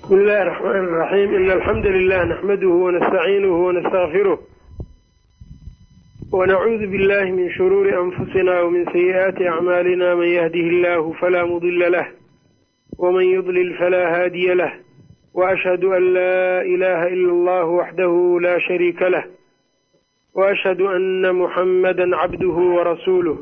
بسم الله الرحمن الرحيم إن الحمد لله نحمده ونستعينه ونستغفره ونعوذ بالله من شرور أنفسنا ومن سيئات أعمالنا من يهده الله فلا مضل له ومن يضلل فلا هادي له وأشهد أن لا إله إلا الله وحده لا شريك له وأشهد أن محمدا عبده ورسوله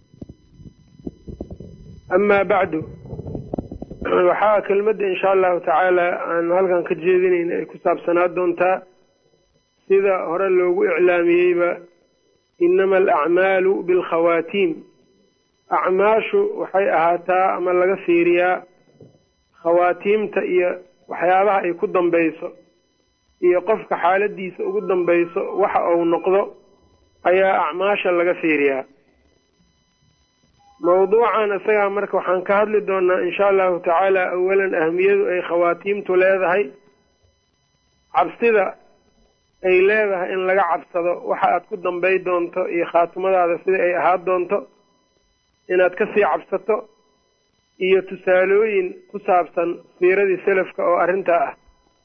أما بعد waxaa kelmadda insha allahu tacaala aanu halkan ka jeedinayna ay ku saabsanaa doontaa sida hore loogu iclaamiyeyba inama alacmaalu bilkhawaatiim acmaashu waxay ahaataa ama laga fiiriyaa khawaatiimta iyo waxyaabaha ay ku dambayso iyo qofka xaaladiisa ugu dambayso waxa uu noqdo ayaa acmaasha laga fiiriyaa mawduucan isagaa marka waxaan ka hadli doonaa insha allahu tacaala awalan ahmiyadu ay khawaatiimtu leedahay cabsida ay leedahay in laga cabsado waxa aad ku dambay doonto iyo khaatimadaada sida ay ahaan doonto inaad kasii cabsato iyo tusaalooyin ku saabsan siiradii selafka oo arrintaa ah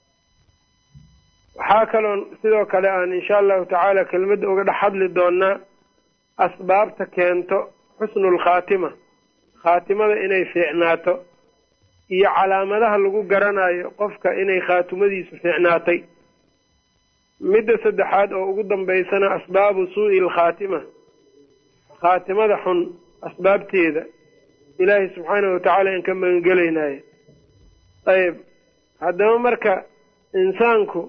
waxaa kaloon sidoo kale aan insha allahu tacaala kelmadda uga dhex hadli doonaa asbaabta keento xusnul khaatima khaatimada inay fiicnaato iyo calaamadaha lagu garanayo qofka inay khaatimadiisu fiicnaatay midda saddexaad oo ugu dambaysana asbaabu suu'i alkhaatima khaatimada xun asbaabteeda ilaahay subxaanahu watacaala in ka magangelaynayo ayb haddaba marka insaanku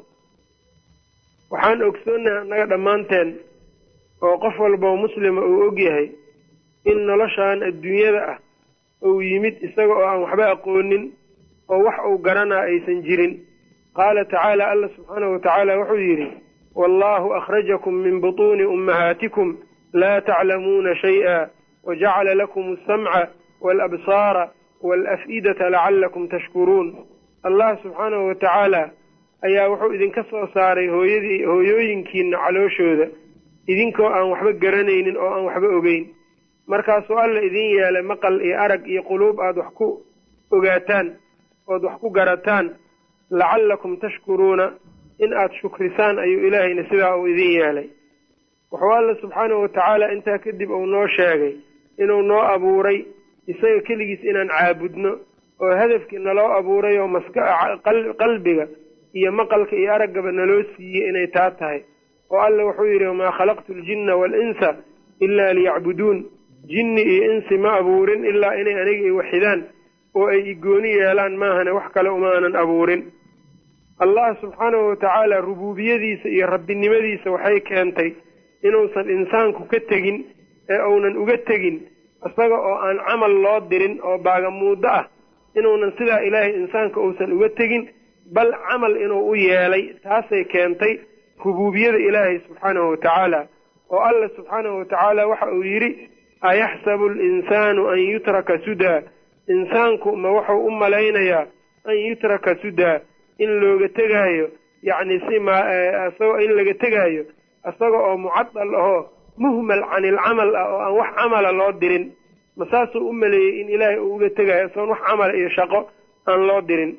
waxaan ogsoonahay annaga dhammaanteen oo qof walbao muslima uu ogyahay in noloshan adduunyada ah uu yimid isaga oo aan waxba aqoonin oo wax uu garanaa aysan jirin qaala tacaala alla subxaanahu watacaala wuxuu yidhi wallahu akhrajakum min butuuni ummahaatikum laa taclamuuna shay-a wajacala lakum alsamca waalabsaara waalaf'idata lacallakum tashkuruun allah subxaanahu watacaala ayaa wuxuu idinka soo saaray hooyadii hooyooyinkiina calooshooda idinkoo aan waxba garanaynin oo aan waxba ogeyn markaasuu alla idin yeelay maqal iyo arag iyo quluub aada wax ku ogaataan ood wax ku garataan lacallakum tashkuruuna in aada shukrisaan ayuu ilaahayna sidaa uu idin yeelay wuxuu alla subxaanahu watacaala intaa kadib uu noo sheegay inuu noo abuuray isaga keligiis inaan caabudno oo hadafkii naloo abuuray oo maska qalbiga iyo maqalka iyo araggaba naloo siiyey inay taa tahay oo alla wuxuu yidhi wamaa khalaqtu aljinna waalinsa ilaa liyacbuduun jinni iyo insi ma abuurin ilaa inay aniga i waxidaan oo ay igooni yeelaan maahane wax kale umaanan abuurin allah subxaanahu watacaala rubuubiyadiisa iyo rabbinimadiisa waxay keentay inuusan insaanku ka tegin ee uunan uga tegin isaga oo aan camal loo dirin oo baagamuuddo ah inuunan sidaa ilaahay insaanka uusan uga tegin bal camal inuu u yeelay taasay keentay rubuubiyada ilaahay subxaanahu watacaala oo alla subxaanahu watacaala waxa uu yidhi ayaxsabu alinsaanu an yutraka sudaa insaanku ma wuxuu u malaynayaa an yutraka sudaa in looga tegaayo yacni si misagoo in laga tegaayo isaga oo mucadal ahoo muhmal can ilcamal ah oo aan wax camala loo dirin ma saasuu u maleeyey in ilaahay uu uga tegaayo isagoon wax camala iyo shaqo aan loo dirin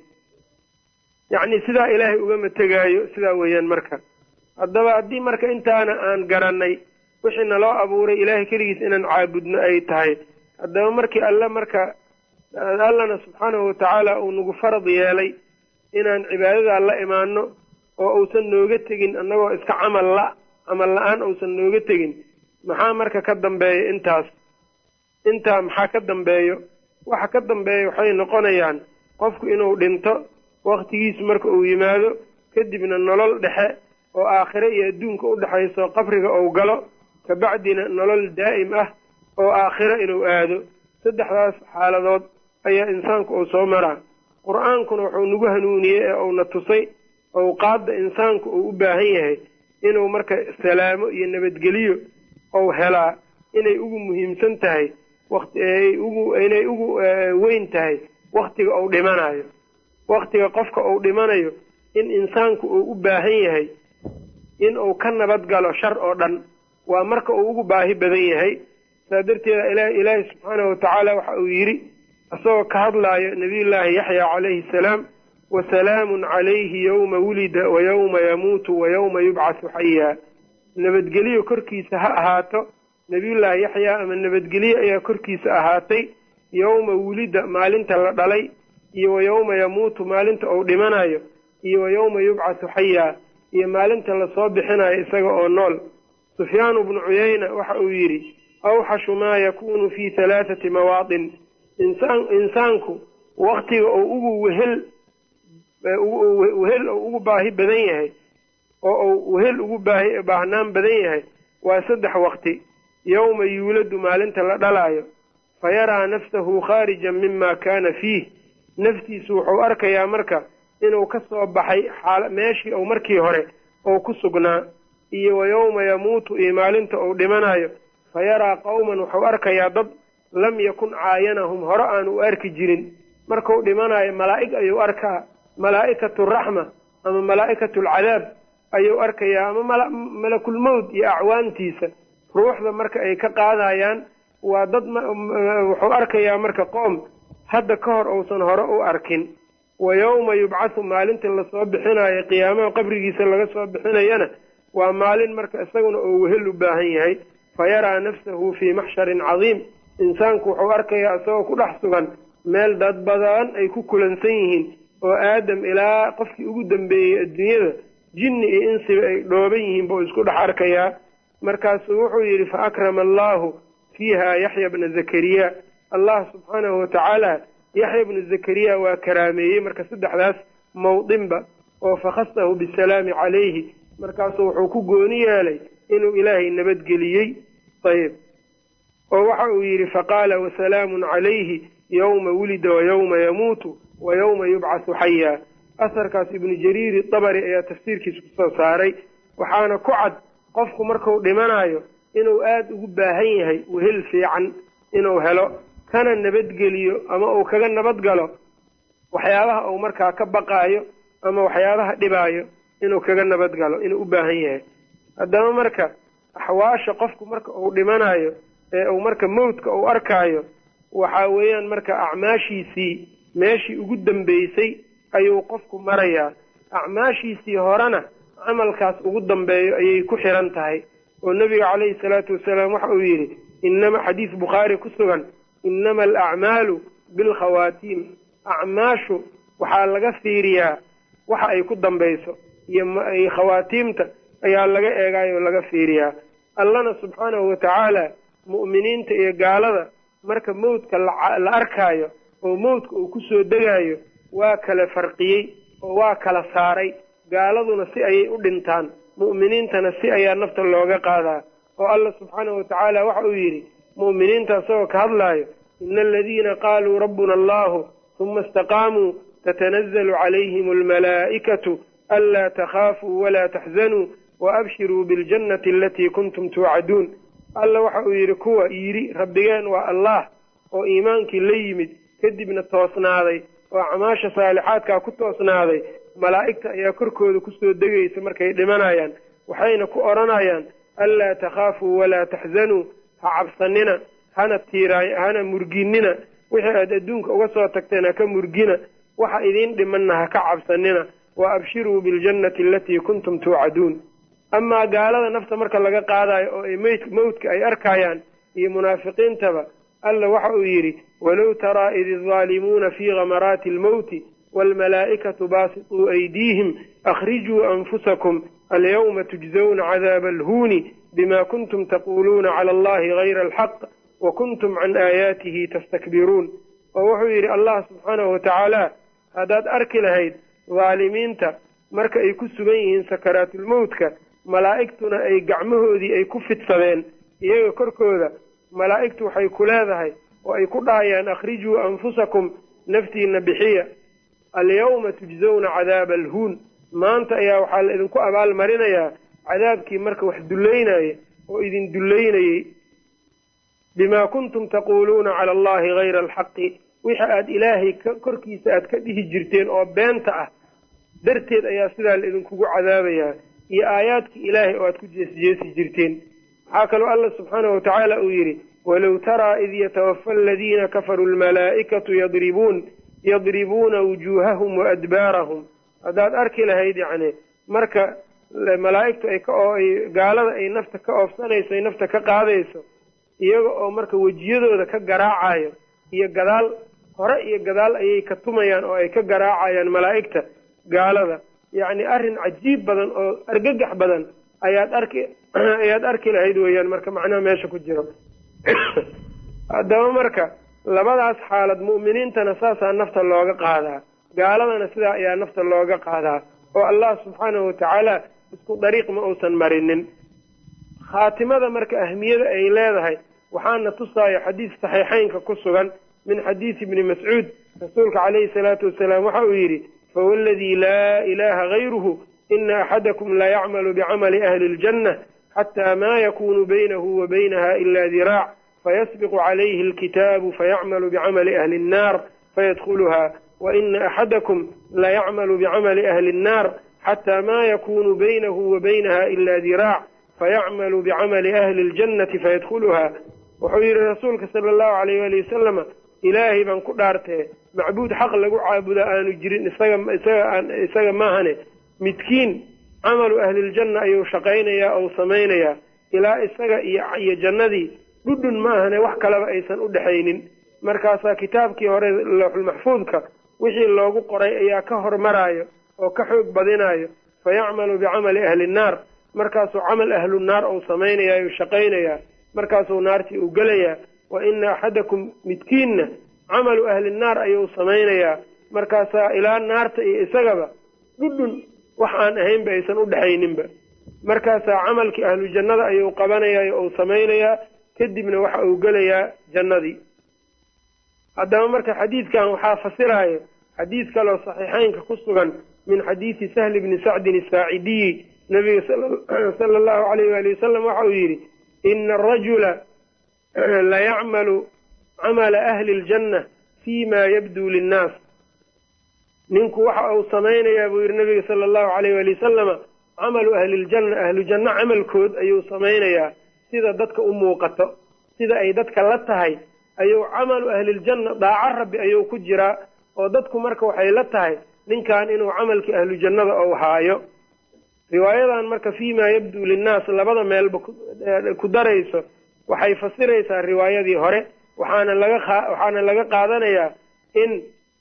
yacni sidaa ilaahay ugama tegaayo sidaa weeyaan marka haddaba haddii marka intaana aan garannay wixii naloo abuuray ilaahay keligiis inaan caabudno ay tahay haddaba markii alle marka allana subxaanahu watacaala uu nagu farad yeelay inaan cibaadadaa la imaano oo uusan nooga tegin annagoo iska camal la camal la-aan uusan nooga tegin maxaa marka ka dambeeya intaas intaa maxaa ka dambeeyo waxa ka dambeeya waxay noqonayaan qofku inuu dhinto waktigiisu marka uu yimaado kadibna nolol dhexe oo aakhire iyo adduunka u dhexayso qabriga uu galo kabacdina nolol daa'im ah oo aakhiro inuu aado saddexdaas xaaladood ayaa insaanku uu soo maraa qur-aankuna wuxuu nagu hanuuniyey ee uuna tusay owqaadda insaanku uu u baahan yahay inuu marka salaamo iyo nabadgeliyo ou helaa inay ugu muhiimsan tahay inay ugu weyn tahay waktiga uu dhimanayo waktiga qofka uu dhimanayo in insaanku uu u baahan yahay in uu ka nabad galo shar oo dhan waa marka uu ugu baahi badan yahay saa darteeda ilaahi subxaanahu watacaala waxa uu yidhi isagoo ka hadlaayo nabiyullaahi yaxya calayhi salaam wasalaamun calayhi yowma wulida wa yowma yamuutu wa yowma yubcasu xayaa nabadgelyo korkiisa ha ahaato nebiyullaahi yaxyaa ama nabadgelye ayaa korkiisa ahaatay yowma wulida maalinta la dhalay iyo wa yowma yamuutu maalinta uu dhimanayo iyo wa yowma yubcasu xayaa iyo maalinta lasoo bixinayo isaga oo nool sufyaanu bnu cuyayna waxa uu yidhi awxashu maa yakuunu fii halaathati mawaadin insaan insaanku waktiga uu ugu wehel wehel uu ugu baahi badan yahay oo uu wehel ugu baahi baahnaan badan yahay waa saddex waqti yowma yuuladu maalinta la dhalaayo fa yaraa nafsahu khaarijan mima kaana fiih naftiisu wuxuu arkayaa marka inuu ka soo baxay xaal meeshii uu markii hore oo ku sugnaa iyo wa yowma yamuutu iyo maalinta uu dhimanayo fa yaraa qowman wuxuu arkayaa dad lam yakun caayanahum hore aan u arki jirin markuu dhimanayo malaa'ig ayuu arkaa malaa'ikatu raxma ama malaa'ikatu alcadaab ayuu arkayaa ama malakulmowd iyo acwaantiisa ruuxda marka ay ka qaadayaan waa dad wuxuu arkayaa marka qoom hadda ka hor uusan hore u arkin wa yowma yubcathu maalinta lasoo bixinayo qiyaamaha qabrigiisa laga soo bixinayana waa maalin marka isaguna oo wehel u baahan yahay fa yaraa nafsahu fii maxsharin cadiim insaanku wuxuu arkayaa isagoo ku dhex sugan meel dad badan ay ku kulansan yihiin oo aadam ilaa qofkii ugu dambeeyey adduunyada jinni iyo insiba ay dhooban yihiin buu isku dhex arkayaa markaasuu wuxuu yidhi fa akrama allaahu fiiha yaxya bna zakariya allah subxaanahu watacaala yaxya bnu zakariya waa karaameeyey marka saddexdaas mawdinba oo fakhasahu bisalaami calayhi markaasuu wuxuu ku gooni yeelay inuu ilaahay nabadgeliyey ayb oo waxa uu yidhi faqaala wasalaamun calayhi yowma wulida wa yowma yamuutu wa yowma yubcasu xayaa asarkaas ibnu jariiri dabari ayaa tafsiirkiisa kusoo saaray waxaana ku cad qofku marku dhimanayo inuu aada ugu baahan yahay wehel fiican inuu helo kana nabadgeliyo ama uu kaga nabadgalo waxyaabaha uu markaa ka baqaayo ama waxyaabaha dhibaayo inuu kaga nabadgalo inuu u baahan yahay haddaba marka axwaasha qofku marka uu dhimanayo ee uu marka mawdka uu arkaayo waxa weeyaan marka acmaashiisii meeshii ugu dambeysay ayuu qofku marayaa acmaashiisii horena camalkaas ugu dambeeyo ayay ku xiran tahay oo nebiga calayhi salaatu wasalaam waxa uu yidhi inama xadiis bukhaari ku sugan inama alacmaalu bilkhawaatiim acmaashu waxaa laga fiiriyaa waxa ay ku dambayso iyo khawaatiimta ayaa laga eegaayoo laga fiiriyaa allana subxaanahu watacaala mu'miniinta iyo gaalada marka mawdka la arkaayo oo mawdka uu kusoo degaayo waa kala farqiyey oo waa kala saaray gaaladuna si ayay u dhintaan mu'miniintana si ayaa nafta looga qaadaa oo alla subxaanahu watacaala waxa uu yidhi mu'miniinta isagoo ka hadlaayo ina aladiina qaaluu rabbuna allahu huma istaqaamuu tatanazalu calayhim almalaa'ikatu anlaa takhaafuu walaa taxzanuu waabshiruu biاljannati alatii kuntum tuucaduun alla waxa uu yidhi kuwa yidhi rabbigeen waa allah oo iimaankii la yimid kadibna toosnaaday oo acmaasha saalixaadkaa ku toosnaaday malaa'igta ayaa korkooda kusoo degaysa markay dhimanayaan waxayna ku odhanayaan anlaa takhaafuu walaa taxzanuu ha cabsanina hana tiiraay hana murginina wixii aad adduunka uga soo tagteen ha ka murgina waxa idiin dhimanna ha ka cabsanina wa abshiruu biاljannati alatii kuntum tuucaduun amaa gaalada nafta marka laga qaadayo oo ay meyd mawdka ay arkayaan iyo munaafiqiintaba alla waxa uu yidhi walow taraa id الظaalimuuna fii gamaraati اlmowti wاlmalaa'ikatu baasiطuu aydiihim akhrijuu anfusakum alyawma tujzawna cadaaba alhuuni bima kuntum taquuluuna cala allahi gayra alxaq wa kuntum can aayaatihi tastakbiruun oo wuxuu yidhi allah subxaanahu watacaala haddaad arki lahayd dhaalimiinta marka ay ku sugan yihiin sakaraatulmowtka malaa'igtuna ay gacmahoodii ay ku fidsadeen iyaga korkooda malaa'igtu waxay ku leedahay oo ay ku dhahayaan akhrijuu anfusakum naftiina bixiya alyawma tujzawna cadaaba alhuun maanta ayaa waxaa la idinku abaal marinayaa cadaabkii marka wax dullaynaya oo idin dullaynayey bimaa kuntum taquuluuna cala allahi gayra alxaqi wixi aad ilaahay korkiisa aad ka dhihi jirteen oo beenta ah darteed ayaa sidaa la idinkugu cadaabayaa iyo aayaadkii ilaahay oo aad ku jeesjeesi jirteen waxaa kaloo alla subxaanahu watacaala uu yidhi walow taraa id yatawafa aladiina kafaruu almalaa'ikatu yadribuun yadribuuna wujuuhahum wa adbaarahum haddaad arki lahayd yacni marka malaa'igtu ay ka ay gaalada ay nafta ka oofsanayso ay nafta ka qaadayso iyaga oo marka wejiyadooda ka garaacayo iyo gadaal hore iyo gadaal ayay ka tumayaan oo ay ka garaacayaan malaa'igta gaalada yacni arrin cajiib badan oo argagax badan ayaad arki ayaad arki lahayd weeyaan marka macnaha meesha ku jiro haddaba marka labadaas xaalad mu'miniintana saasaa nafta looga qaadaa gaaladana sidaa ayaa nafta looga qaadaa oo allah subxaanahu watacaala isku dariiq ma uusan marinin khaatimada marka ahmiyada ay leedahay waxaana tusaayo xadiis saxiixeynka ku sugan min xadiisi ibni mascuud rasuulka calayhi salaatu wasalaam waxa uu yidhi fawaladii laa ilaaha gayruhu ina axadakum la yacmalu bicamali ahli ljanna xataa ma yakunu baynahu wa baynaha ila diraac fayasbiqu calayhi alkitaabu fayacmalu bicamali ahli nnaar fayadkhuluha waina axadakum layacmalu bicamali ahli nnaar xataa ma yakunu baynahu wa baynaha ila diraac fayacmalu bicamali ahli اljannati fayadkhuluha wuxuu yidhi rasuulka sala allahu alayh wali wasalama ilaahay baan ku dhaartee macbuud xaq lagu caabuda aanu jirin isaga isaga isaga maahane midkiin camalu ahliljanna ayuu shaqaynayaa ou samaynayaa ilaa isaga iyo iyo jannadii dhudhun maahane wax kaleba aysan u dhexaynin markaasaa kitaabkii hore looxulmaxfuudka wixii loogu qoray ayaa ka hormaraayo oo ka xoog badinayo fayacmalu bicamali ahli nnaar markaasuu camal ahlu naar ou samaynayaa u shaqaynayaa markaasuu naartii u gelayaa wa ina axadakum midkiinna camalu ahli nnaar ayuu samaynayaa markaasaa ilaa naarta iyo isagaba dhudhun wax aan ahaynba aysan u dhexayninba markaasaa camalkii ahlu jannada ayuu qabanayaa ou samaynayaa kadibna waxa uu gelayaa jannadii haddaba marka xadiidkan waxaa fasiraayo xadiid kaloo saxiixeynka ku sugan min xadiidi sahli bni sacdin asaacidiyi nabiga sala allahu alayh waali wasalam waxa uu yidhi ina arajula layacmalu camala ahli ljanna fi ma yabduu linnaas ninku waxa uu samaynayaa buu yidhi nabiga sala allahu alayh waali wasalama camalu ahli ljanna ahlu janno camalkood ayuu samaynayaa sida dadka u muuqato sida ay dadka la tahay ayuu camalu ahliljanna daaco rabbi ayuu ku jiraa oo dadku marka waxay la tahay ninkan inuu camalkii ahlu jannada ou haayo riwaayadan marka fii ma yabduu linnaas labada meelba ku darayso waxay fasiraysaa riwaayadii hore waxaana laga waxaana laga qaadanayaa in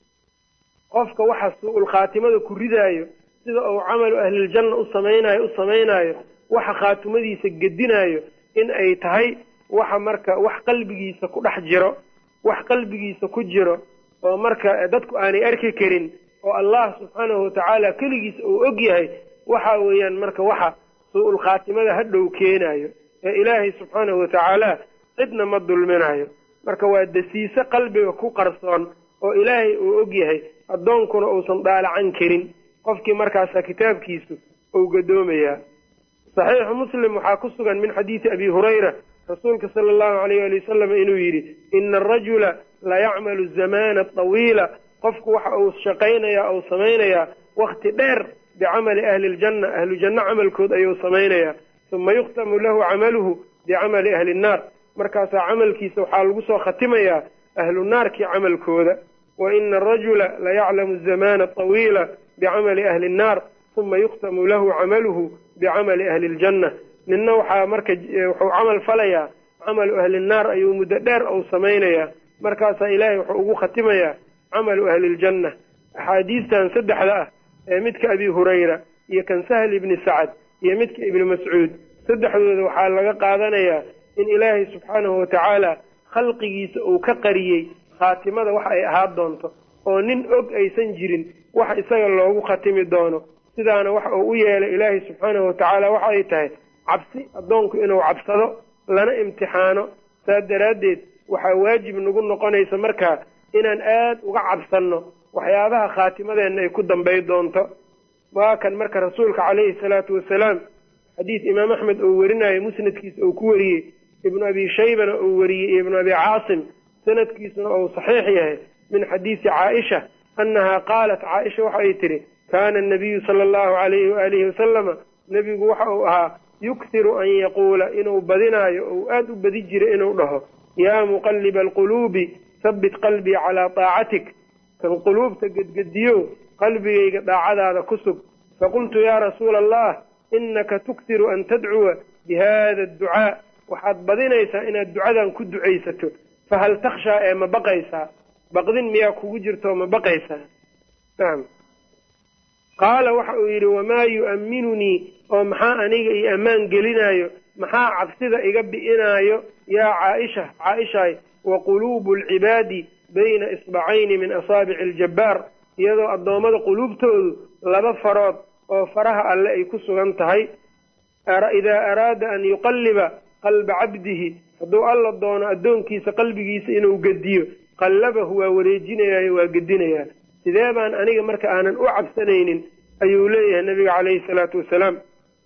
qofka waxa su-ul khaatimada ku ridaayo sida uu camalu ahliljanna u samaynayo u samaynaayo waxa khaatimadiisa gedinaayo in ay tahay waxa marka wax qalbigiisa ku dhex jiro wax qalbigiisa ku jiro oo marka dadku aanay arki karin oo allah subxaanahu watacaala keligiisa uu og yahay waxa weeyaan marka waxa su-ul khaatimada hadhow keenayo ee ilaahay subxaanahu watacaala cidna ma dulminayo marka waa dasiise qalbiga ku qarsoon oo ilaahay uu og yahay addoonkuna uusan daalacan karin qofkii markaasa kitaabkiisu uu gadoomayaa saxiixu muslim waxaa ku sugan min xadiidi abi hurayra rasuulka sala allahu alayh ali wasalam inuu yidhi ina arajula layacmalu zamana tawiila qofku waxa uu shaqaynayaa ou samaynayaa wakti dheer bicamali ahli ljanna ahlu janno camalkood ayuu samaynayaa uma yukhtamu lahu camaluhu bicamali ahli nnaar markaasaa camalkiisa waxaa lagu soo khatimayaa ahlu naarkii camalkooda wa ina arajula layaclamu zamana tawiila bicamali ahli nnaar uma yukhtamu lahu camaluhu bicamali ahli ljanna ninna waxaa marka wuxuu camal falayaa camalu ahli nnaar ayuu muddo dheer ou samaynayaa markaasaa ilaahay wuxuu ugu khatimayaa camalu ahli ljanna axaadiistan saddexda ah ee midka abi hurayra iyo kan sahl ibni sacad iyo midka ibni mascuud saddexdooda waxaa laga qaadanayaa in ilaahay subxaanahu watacaala khalqigiisa uu ka qariyey khaatimada wax ay ahaan doonto oo nin og aysan jirin wax isaga loogu khatimi doono sidaana waxa uu u yeelay ilaahay subxaanahu watacaala waxa ay tahay cabsi addoonku inuu cabsado lana imtixaano saas daraaddeed waxaa waajib nagu noqonaysa markaa inaan aad uga cabsanno waxyaabaha khaatimadeenna ay ku dambay doonto waa kan marka rasuulka calayhi salaatu wasalaam xadiis imaam axmed uu werinayo musnadkiisa uu ku weriyey ibnu abi shaybana uu weriyey iyo ibnu abi caasim sanadkiisuna uu saxiix yahay min xadiisi caaisha annahaa qaalat caaisha waxa ay tidhi kaana anabiyu sala allahu alayhi waalihi wasalama nebigu waxa uu ahaa yukhiru an yaquula inuu badinaayo ou aad u badi jira inuu dhaho yaa muqalliba alquluubi habbit qalbii calaa taacatik kan quluubta gedgediyo qalbigayga daacadaada ku sug faqultu yaa rasuula allah innaka tuktiru an tadcuwa bi hada adducaa waxaad badinaysaa inaad ducadan ku ducaysato fahal takhshaa ee ma baqaysaa baqdin miyaa kugu jirto ma baqaysaa nacam qaala waxa uu yidhi wamaa yu'amminunii oo maxaa aniga io ammaan gelinaayo maxaa cabsida iga bi'inaayo yaa caaisha caaishaay wa quluubu alcibaadi bayna isbacayni min asaabici aljabbaar iyadoo addoommada quluubtoodu laba farood oo faraha alle ay ku sugan tahay idaa araada an yuqalliba qalba cabdihi hadduu alla doono addoonkiisa qalbigiisa inuu gediyo qallabahu waa wareejinayaayo waa gedinayaa sidee baan aniga marka aanan u cabsanaynin ayuu leeyahay nebiga calayhi salaatu wasalaam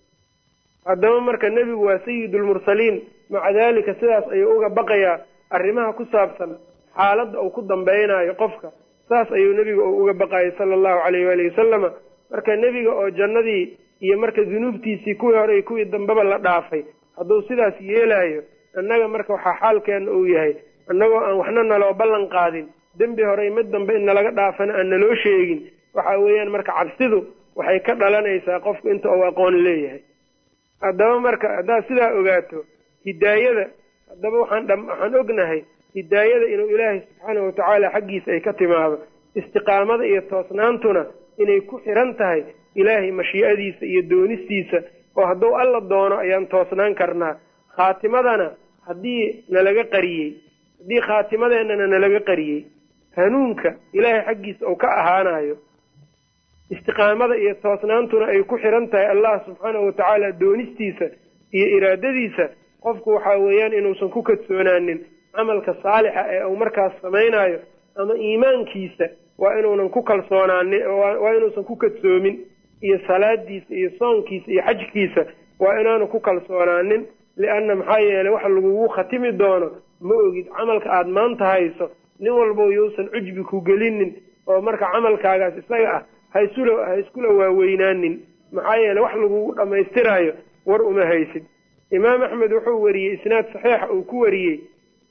haddaba marka nebigu waa sayidulmursaliin maca daalika sidaas ayuu uga baqayaa arrimaha ku saabsan xaaladda uu ku dambaynayo qofka saas ayuu nebiga uu uga baqayay sala allahu calayh waalihi wasalama marka nebiga oo jannadii iyo marka dunuubtiisii kuwii hore iyo kuwii dambeba la dhaafay hadduu sidaas yeelaayo annaga marka waxaa xaalkeenna uu yahay annagoo aan waxna naloo ballan qaadin dembi horey mid dambe in nalaga dhaafana aan naloo sheegin waxa weeyaan marka cabsidu waxay ka dhalanaysaa qofku inta uu aqoon leeyahay haddaba marka haddaad sidaa ogaato hidaayada haddaba waxaan waxaan ognahay hidaayada inuu ilaahay subxaanahu watacaala xaggiisa ay ka timaado istiqaamada iyo toosnaantuna inay ku xiran tahay ilaahay mashii'adiisa iyo doonistiisa oo hadduu alla doono ayaan toosnaan karnaa khaatimadana haddii nalaga qariyey haddii khaatimadeennana nalaga qariyey hanuunka ilaahay xaggiisa uu ka ahaanayo istiqaamada iyo toosnaantuna ay ku xiran tahay allah subxaanahu watacaala doonistiisa iyo iraadadiisa qofku waxaa weeyaan inuusan ku kadsoonaanin camalka saalixa ee uu markaas samaynayo ama iimaankiisa waa inuunan ku kalsoonaanin waa inuusan ku kadsoomin iyo salaadiisa iyo soonkiisa iyo xajkiisa waa inaanu ku kalsoonaanin lianna maxaa yeelay wax lagugu khatimi doono ma ogid camalka aada maanta hayso nin walbow yousan cujbi ku gelinin oo marka camalkaagaas isaga ah haisula ha iskula waaweynaanin maxaa yeeley wax lagugu dhammaystiraayo war uma haysid imaam axmed wuxuu wariyey isnaad saxiixa uu ku wariyey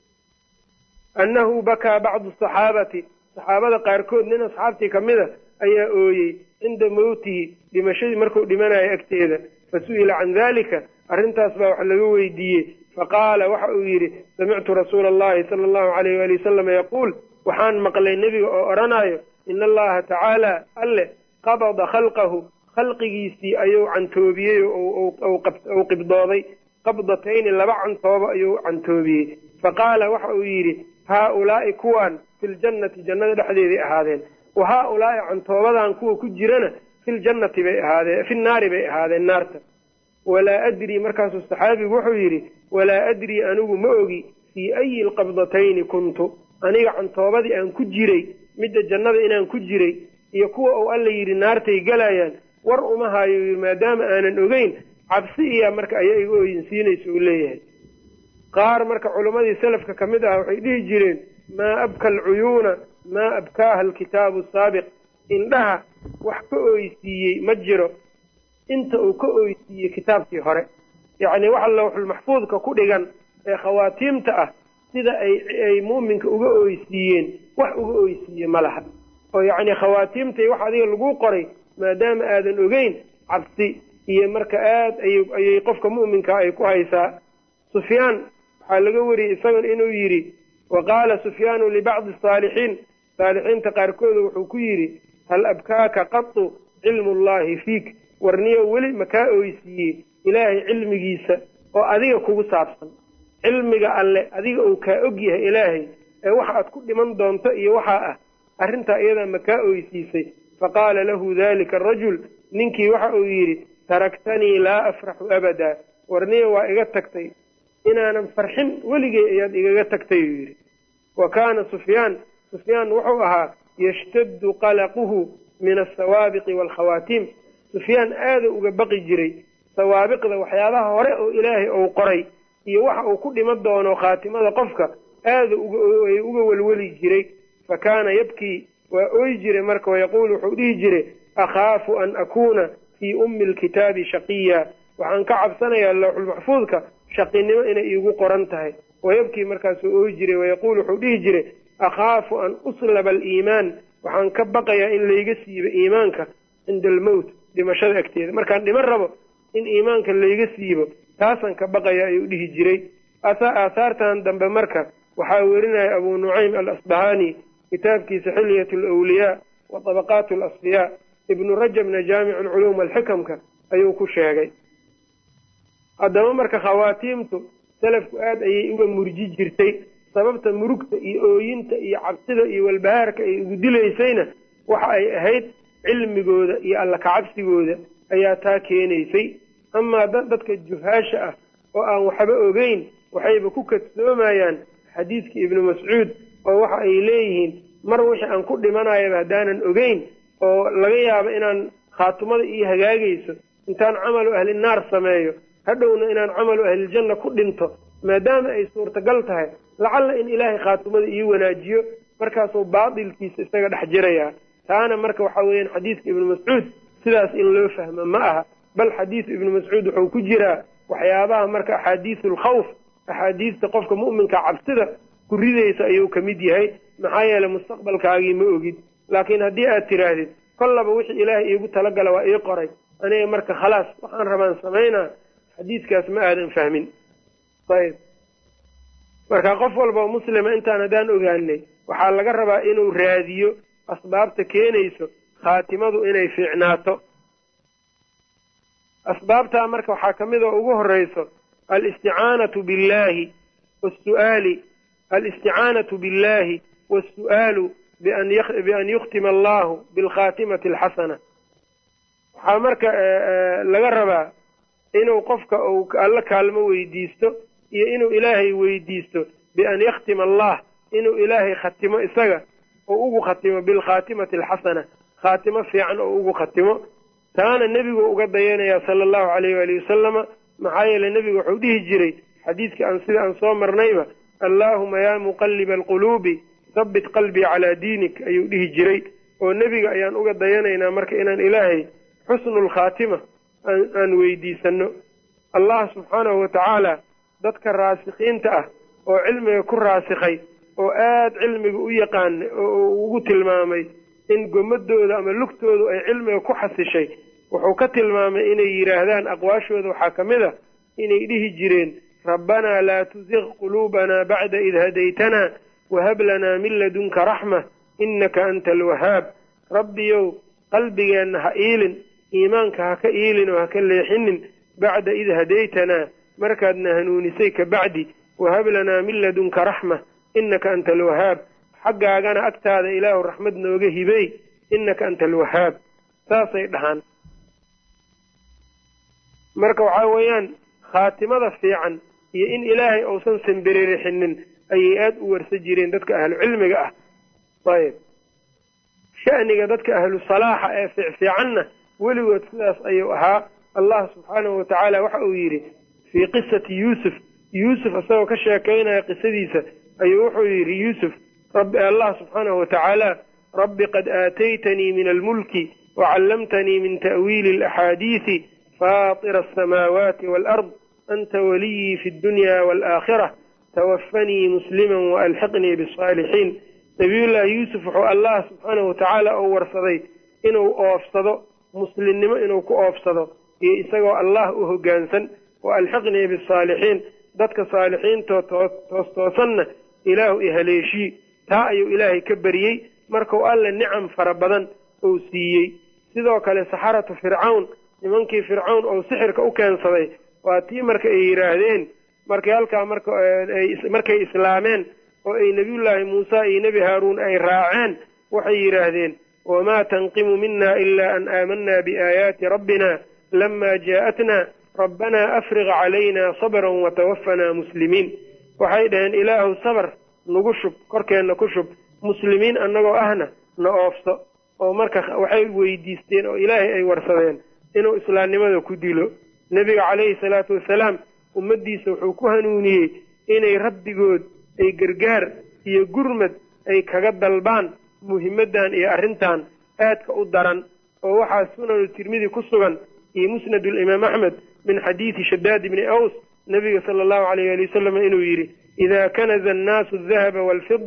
annahu bakaa bacdu saxaabati saxaabada qaarkood nin asxaabtii ka mid a ayaa ooyey cinda mowtihi dhimashadii markuu dhimanayo agteeda fa su'ila can dalika arrintaas baa wax laga weydiiyey faqaala waxa uu yidhi samictu rasuula allahi sala allahu alayh waali wasalama yaquul waxaan maqlay nebiga oo odhanayo ina allaha tacaala alle qabada khalqahu khalqigiisii ayuu cantoobiyey ou qibdooday qabdatayni laba cantooba ayuu cantoobiyey faqaala waxa uu yidhi haa-ulaa'i kuwaan filjannati jannada dhexdeeday ahaadeen wa haa-ulaa'i cantoobadan kuwa ku jirana filjannati bay ahaadeen fi naari bay ahaadeen naarta walaa adrii markaasuu saxaabigu wuxuu yidhi walaa adrii anigu ma ogi fii ayi lqabdatayni kuntu aniga cantoobadii aan ku jiray midda jannada inaan ku jiray iyo kuwa uu alla yidhi naartay galayaan war uma hayo yidhi maadaama aanan ogeyn cabsi iya marka ayaa iga ooyinsiinaysa uu leeyahay qaar marka culimmadii salafka ka mid ah waxay dhihi jireen maa abka alcuyuuna maa abkaaha alkitaabu asaabiq indhaha wax ka ooysiiyey ma jiro inta uu ka ooysiiyey kitaabkii hore yacnii waxa lawxulmaxfuudka ku dhigan ee khawaatiimta ah sida ay mu'minka uga ooysiiyeen wax uga ooysiiye ma laha oo yacnii khawaatiimtai wax adiga lagu qoray maadaama aadan ogeyn cabsi iyo marka aad ayay qofka mu'minka ay ku haysaa sufyaan waxaa laga wariyey isagan inuu yidhi wa qaala sufyaanu libacdi asaalixiin saalixiinta qaarkooda wuxuu ku yidhi hal abkaaka qatu cilmu llahi fiik warniyo weli makaa ooysiiyey ilaahay cilmigiisa oo adiga kugu saabsan cilmiga alle adiga uu kaa og yahay ilaahay ee waxa aad ku dhiman doonto iyo waxaa ah arrintaa iyadaa makaa oysiisay faqaala lahu dalika arajul ninkii waxa uu yidhi taraktanii laa afraxu abadaa warniya waa iga tagtay inaanan farxin weligey ayaad igaga tagtay uu yidhi wa kaana sufyaan sufyaan wuxuu ahaa yashtaddu qalaquhu min asawaabiqi waalkhawaatiim sufyaan aada uga baqi jiray sawaabiqda waxyaabaha hore oo ilaahay ou qoray iyo waxa uu ku dhiman doono khaatimada qofka aada ay uga welweli jiray fa kaana yabkii waa ooyi jiray marka wayaquulu wuxuu dhihi jiray akhaafu an akuuna fii ummi lkitaabi shaqiya waxaan ka cabsanayaa lawxulmaxfuudka shaqinimo inay iigu qoran tahay wayabkii markaasuu ooyi jiray wayaquulu wuxuu dhihi jiray akhaafu an uslaba aliimaan waxaan ka baqayaa in layga siibo iimaanka cinda almowt dhimashada agteeda markaan dhiman rabo in iimaanka layga siibo taasaan ka baqaya ayuu dhihi jiray aahaartan dambe marka waxaa werinaya abuu nucaym al asbahani kitaabkiisa xilyat alwliyaa wa tabaqaat alasfiyaa ibnu rajabna jaamicu lculuum alxikamka ayuu ku sheegay haddaba marka khawaatiimtu salafku aad ayay uga murji jirtay sababta murugta iyo ooyinta iyo cabsida iyo walbahaarka ay ugu dilaysayna waxa ay ahayd cilmigooda iyo alla kacabsigooda ayaa taa keenaysay amaa dadka juhaasha ah oo aan waxba ogeyn waxayba ku kadsoomayaan xadiidkii ibnu mascuud oo waxa ay leeyihiin mar wixii aan ku dhimanayaba haddaanan ogeyn oo laga yaabo inaan khaatumada ii hagaagayso intaan camalu ahli naar sameeyo hadhowna inaan camalu ahliljanna ku dhinto maadaama ay suurtagal tahay lacalla in ilaahay khaatumada ii wanaajiyo markaasuu baatilkiisa isaga dhex jirayaa taana marka waxa weeyaan xadiidka ibnu mascuud sidaas in loo fahmo ma aha bal xadiidu ibnu mascuud wuxuu ku jiraa waxyaabaha marka axaadiisu alkhawf axaadiista qofka mu'minka cabsida ku ridaysa ayuu ka mid yahay maxaa yeeley mustaqbalkaagii ma ogid laakiin haddii aad tidhaahdid kollaba wixii ilaahay iigu talagala waa ii qoray aniga marka khalaas waxaan rabaan samaynaa xadiidkaas ma aadan fahmin ayb marka qof walba oo muslima intaan haddaan ogaanay waxaa laga rabaa inuu raadiyo asbaabta keenayso khaatimadu inay fiicnaato asbaabtaa marka waxaa ka mid oo ugu horeyso alisticaanatu billahi wasuaali alisticaanatu billahi waasu'aalu bian yukhtima allahu bilkhaatimati alxasana waxaa marka laga rabaa inuu qofka uu alla kaalmo weydiisto iyo inuu ilaahay weydiisto bian yakhtima allah inuu ilaahay khatimo isaga oo ugu khatimo bilkhaatimati alxasana khaatimo fiican oo ugu khatimo taana nebigu uga dayanayaa sala allahu calayh waali wasalama maxaa yeeley nebigu wuxuu dhihi jiray xadiidkii aan sida aan soo marnayba allaahuma yaa muqalliba alquluubi habbit qalbii calaa diinik ayuu dhihi jiray oo nebiga ayaan uga dayanaynaa marka inaan ilaahay xusnulkhaatima aan weydiisano allah subxaanahu wa tacaala dadka raasikiinta ah oo cilmiga ku raasikhay oo aada cilmiga u yaqaana oo ugu tilmaamay in gomadooda ama lugtoodu ay cilmiga ku xasishay wuxuu ka tilmaamay inay yidhaahdaan aqwaashooda waxaa ka mid a inay dhihi jireen rabbanaa laa tusiq quluubanaa bacda id hadaytanaa wahab lanaa min ladunka raxma innaka anta alwahaab rabbiyow qalbigeenna ha iilin iimaanka ha ka iilin oo ha ka leexinin bacda id hadaytanaa markaadna hanuunisay ka bacdi wahab lanaa min ladunka raxma innaka anta alwahaab xaggaagana agtaada ilaahu raxmad nooga hibey innaka anta alwahaab saasay dhahaan marka waxaa weeyaan khaatimada fiican iyo in ilaahay uusan samberirixinin ayay aada u warsa jireen dadka ahlu cilmiga ah ayb sha'niga dadka ahlu salaaxa ee fiicfiicanna weligood sidaas ayuu ahaa allah subxaanahu watacaala waxa uu yidhi fii qisati yuusuf yuusuf isagoo ka sheekaynaya qisadiisa ayuu wuxuu yidhi yuusuf rabbi allah subxaanahu watacaala rabbi qad aataytanii min almulki wacallamtanii min ta'wiili alaxaadiisi faatira asamaawaati waalard anta waliyii fi ddunyaa waalaakhira tawafanii musliman waalxiqnii bisaalixiin nabiyullaahi yuusuf wuxuu allah subxaanahu watacaala uu warsaday inuu oofsado muslimnimo inuu ku oofsado iyo isagoo allah u hoggaansan wa alxiqnii bisaalixiin dadka saalixiintoo toos toosanna ilaahu i haleeshii taa ayuu ilaahay ka baryey markuu alle nicam fara badan uu siiyey sidoo kale saxaratu fircawn nimankii fircawn ou sixirka u keensaday waa tii marka ay yidhaahdeen markay halkaa markay islaameen oo ay nebiyullaahi muusa iyo nebi haaruun ay raaceen waxay yidhaahdeen wamaa tanqimu mina ila an aamanaa biaayaati rabbina lama jaa'atna rabbanaa afriq calayna sabran watawaffanaa muslimiin waxay dhaheen ilaahu sabar nagu shub korkeenna ku shub muslimiin annagoo ahna na oofso oo marka waxay weydiisteen oo ilaahay ay warsadeen inuu islaamnimada ku dilo nebiga calayhi salaatu wasalaam ummaddiisa wuxuu ku hanuuniyey inay rabbigood ay gargaar iyo gurmad ay kaga dalbaan muhimaddan iyo arrintan aadka u daran oo waxaa sunanu tirmidi ku sugan iyo musnadulimaam axmed min xadiidi shadaad ibni aws nebiga sala allahu alayh ali wasalam inuu yidhi idaa kanaza annaasu adahaba waalfida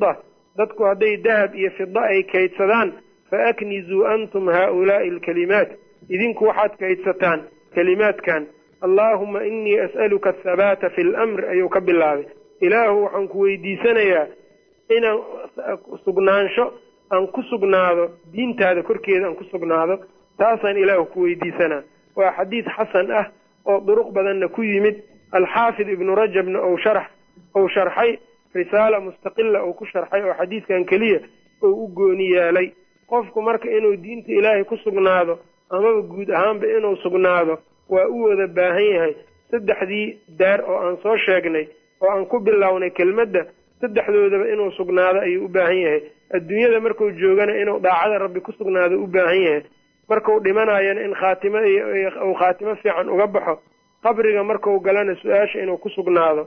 dadku hadday dahab iyo fida ay kaydsadaan fa aknizuu antum haaulaa'i alkalimaat idinku waxaad kaydsataan kelimaadkan allaahuma inii as'aluka athabaata fi lamr ayuu ka bilaabay ilaahu waxaan ku weydiisanayaa inaan sugnaansho aan ku sugnaado diintaada korkeeda aan ku sugnaado taasaan ilaahu ku weydiisanaa waa xadiid xasan ah oo duruq badanna ku yimid alxaafid ibnu rajabna ou sharax ou sharxay risaala mustaqila uu ku sharxay oo xadiidkan keliya ou u gooni yeelay qofku marka inuu diinta ilaahay ku sugnaado amaba guud ahaanba inuu sugnaado waa u wada baahan yahay saddexdii daar oo aan soo sheegnay oo aan ku bilownay kelmadda saddexdoodaba inuu sugnaado ayuu u baahan yahay adduunyada marku joogana inuu daacada rabbi ku sugnaado u baahan yahay marku dhimanayana in khaatimo uu khaatimo fiican uga baxo qabriga marku galana su-aasha inuu ku sugnaado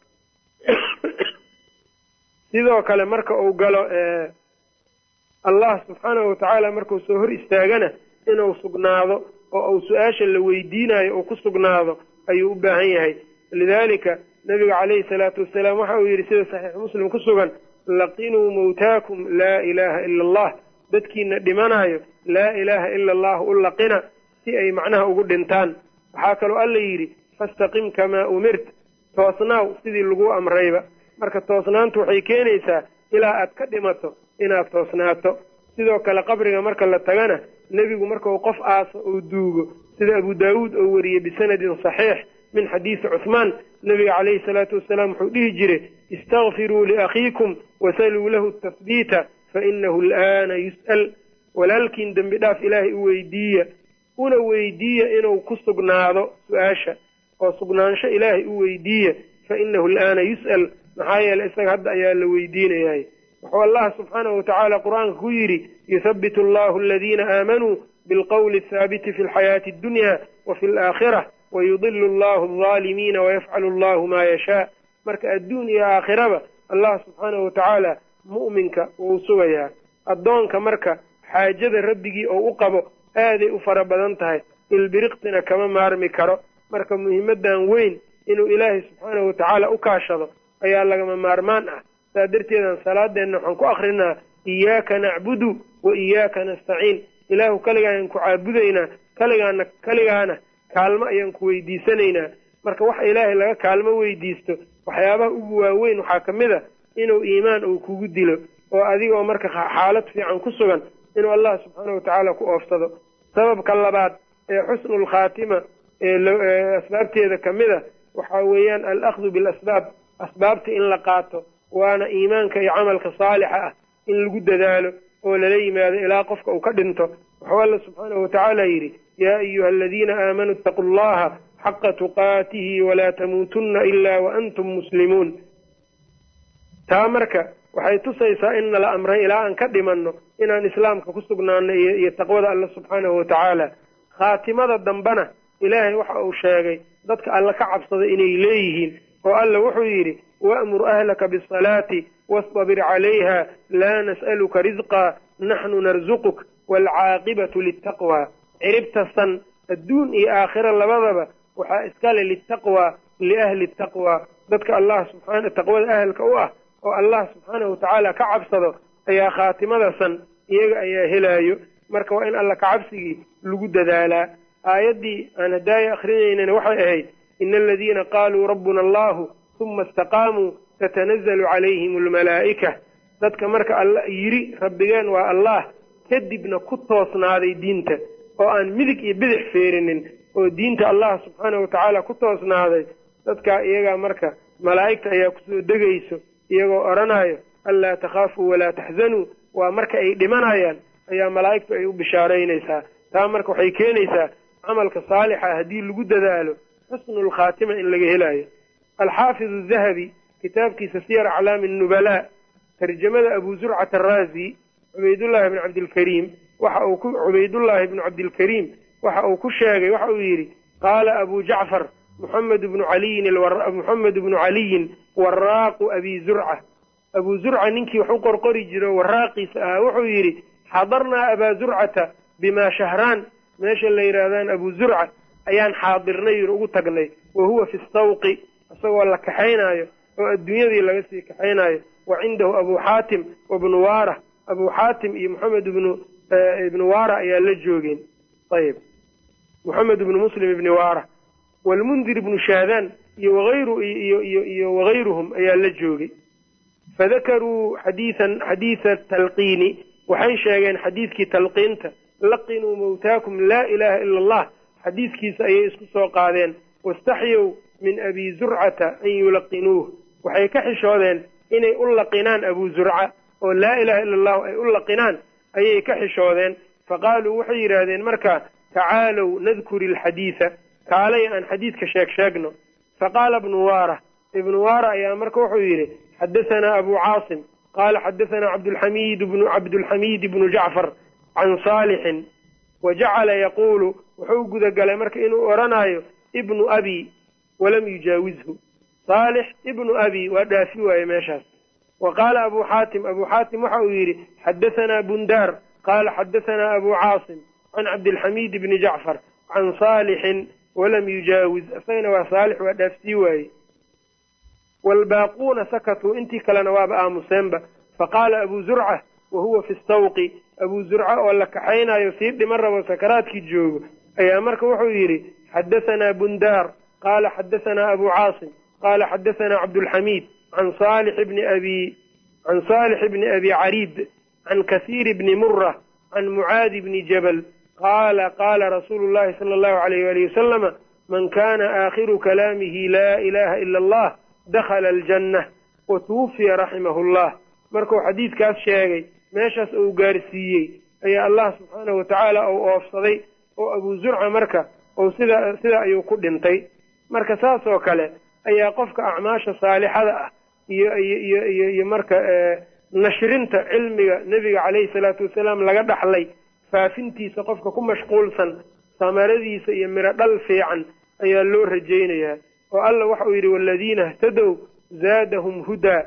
sidoo kale marka uu galo allah subxaanahu watacaala markuu soo hor istaagana inuu sugnaado oo uu su-aasha la weydiinayo uu ku sugnaado ayuu u baahan yahay lidaalika nabiga calayhi salaatu wasalaam waxa uu yidhi sida saxiix muslim ku sugan laqinuu mawtaakum laa ilaaha ila allah dadkiina dhimanayo laa ilaaha ila allah u laqina si ay macnaha ugu dhintaan waxaa kaloo alla yidhi fastaqim kamaa umirt toosnaaw sidii lagu amrayba marka toosnaantu waxay keenaysaa ilaa aad ka dhimato inaad toosnaato sidoo kale qabriga marka la tagana nebigu markau qof aaso uu duugo sida abu daawuud oo wariyey bisanadin saxiix min xadiisi cuhmaan nebiga calayhi salaatu wasalaam wuxuu dhihi jiray istakfiruu liakhiikum wasaluu lahu tahbiita fainahu al'aana yus'al walaalkiin dembi dhaaf ilaahay u weydiiya una weydiiya inuu ku sugnaado su-aasha oo sugnaansho ilaahay u weydiiya fainahu al'aana yus'al maxaa yeeley isaga hadda ayaa la weydiinayahay wuxuu allah subxaanahu watacaala qur-aanka ku yidhi yuthabitu allahu aladiina aamanuu bilqowli athaabiti fi lxayaati addunya wa fi alaakhira wayudilu allahu aldaalimiina wayafcalu allahu maa yashaa marka adduun iyo aakhiraba allah subxaanahu watacaala mu'minka wuu sugayaa addoonka marka xaajada rabbigii oo u qabo aaday u fara badan tahay ilbiriqtina kama maarmi karo marka muhiimadan weyn inuu ilaahay subxaanahu watacaala u kaashado ayaa lagama maarmaan ah saa darteedan salaadeenna waxaan ku akrinaa iyaaka nacbudu wa iyaaka nastaciin ilaahu kaligaayaan ku caabudaynaa kaligaana kaligaana kaalmo ayaan ku weydiisanaynaa marka waxa ilaahay laga kaalmo weydiisto waxyaabaha ugu waaweyn waxaa ka mid a inuu iimaan uu kugu dilo oo adigoo marka xaalad fiican ku sugan inuu allah subxaanahu watacaala ku oofsado sababka labaad ee xusnul khaatima ee asbaabteeda ka mid a waxaa weeyaan alahdu bilasbaab asbaabta in la qaato waana iimaanka iyo camalka saalixa ah in lagu dadaalo oo lala yimaado ilaa qofka uu ka dhinto wuxuu alla subxaanahu watacaala yidhi yaa ayuha aladiina aamanuu itaquu allaha xaqa tuqaatihi walaa tamuutunna ilaa waantum muslimuun taa marka waxay tusaysaa in nala amray ilaa aan ka dhimanno inaan islaamka ku sugnaano iyo taqwada alla subxaanahu watacaala khaatimada dambena ilaahay waxa uu sheegay dadka alla ka cabsada inay leeyihiin oo alla wuxuu yidhi wa'mur ahlaka bisalaati wastabir calayha laa nas'aluka risqaa naxnu narsuquk waalcaaqibatu litaqwa ciribta san adduun iyo aakhira labadaba waxaa iskale litaqwa liahli taqwa dadka allah subxaana taqwada ahalka u ah oo allah subxaanahu watacaala ka cabsado ayaa khaatimada san iyaga ayaa helaayo marka waa in alla kacabsigii lagu dadaalaa aayaddii aan hadaaya akrinaynana waxay ahayd ina aladiina qaaluu rabbuna allahu uma istaqaamuu tatanazalu calayhim almalaa'ika dadka marka alla yidhi rabbigeen waa allah kadibna ku toosnaaday diinta oo aan midig iyo bidix feerinin oo diinta allah subxaanahu watacaala ku toosnaaday dadkaa iyagaa marka malaa'igta ayaa kusoo degayso iyagoo odhanayo anlaa takhaafuu walaa taxzanuu waa marka ay dhimanayaan ayaa malaa'igtu ay u bishaaraynaysaa taa marka waxay keenaysaa camalka saalixa haddii lagu dadaalo xusnul khaatima in laga helaayo alxaafid adahabi kitaabkiisa siyar aclaami nubalaa tarjamada abu zurcata araazi cubaydullaahi bni cabdilkariim waxa uu ku cubaydullaahi bnu cabdilkariim waxa uu ku sheegay waxa uu yidhi qaala abu jacfar muxamed bnu caliyin muxamed bnu caliyin waraaqu abi zurca abuu zurca ninkii wax u qorqori jiro waraaqiisa ahaa wuxuu yidhi xadarnaa abaa zurcata bimaa shahraan meesha la yidhaahdaan abu zurca ayaan xaadirnay yir ugu tagnay wa huwa fi sawqi isagoo la kaxaynaayo oo adduunyadii laga sii kaxaynaayo wa cindahu abu xaatim wabnu waara abu xaatim iyo moxamed ibnu ibnu waara ayaa la joogeen ayb moxamed ibnu muslim ibni waara walmundir ibnu shaadaan iyo waayru iyo iyo iyo wagayruhum ayaa la joogay fadakaruu xadiian xadiida talqiini waxay sheegeen xadiidkii talqiinta laqinuu mawtaakum laa ilaha ila allah xadiidkiisa ayay isku soo qaadeen wastaxyow min abi zurcata an yulaqinuuh waxay ka xishoodeen inay u laqinaan abu zurca oo laa ilaha ila allahu ay u laqinaan ayay ka xishoodeen faqaaluu waxay yidhaahdeen marka tacaalow nadkuri alxadiida kaalay aan xadiidka sheeg sheegno faqaala ibnu waara ibnu waara ayaa marka wuxuu yidhi xadahanaa abu caasim qaala xadahanaa cabdulxamiid bnu cabdulxamiid ibnu jacfar can saalixin wa jacala yaquulu wuxuu gudagalay marka inuu odhanaayo ibnu abi walam yujaawizhu saalix ibnu abi waa dhaafi waaye meeshaas wa qaala abu xaatim abu xaatim waxa uu yidhi xadahanaa bundaar qaala xadahanaa abu caasim can cabdilxamiid bni jacfar can saalixin walam yujaawiz isagana waa saalix waa dhaafsii waaye waalbaaquuna sakatuu intii kalena waaba aamuseenba faqaala abu zurca wa huwa fi stawqi abu zurca oo la kaxaynayo sii dhiman rabo sakaraadkii joogo ayaa marka wuxuu yidhi xadahanaa bundaar qaala xadahanaa abu caasim qaala xadahanaa cabdulxamiid can saalix bni abi can saalix bni abi cariid can kasiir bni mura can mucaadi bni jabal qaala qaala rasuulu llahi sala allahu alayh walihi wasalama man kana aakhiru kalaamihi laa ilaha ila allah dakhala aljanna wa tuwufiya raximahu llah markuu xadiidkaas sheegay meeshaas uu gaarsiiyey ayaa allah subxaanahu watacaala uu oofsaday oo abu zurca marka uu sida sida ayuu ku dhintay marka saas oo kale ayaa qofka acmaasha saalixada ah iyo iyo iyo iyo marka nashrinta cilmiga nebiga caleyhi salaatu wasalaam laga dhaxlay faafintiisa qofka ku mashquulsan samaradiisa iyo miro dhal fiican ayaa loo rajaynayaa oo alla waxa uu yidhi waaladiina htadow zaadahum hudaa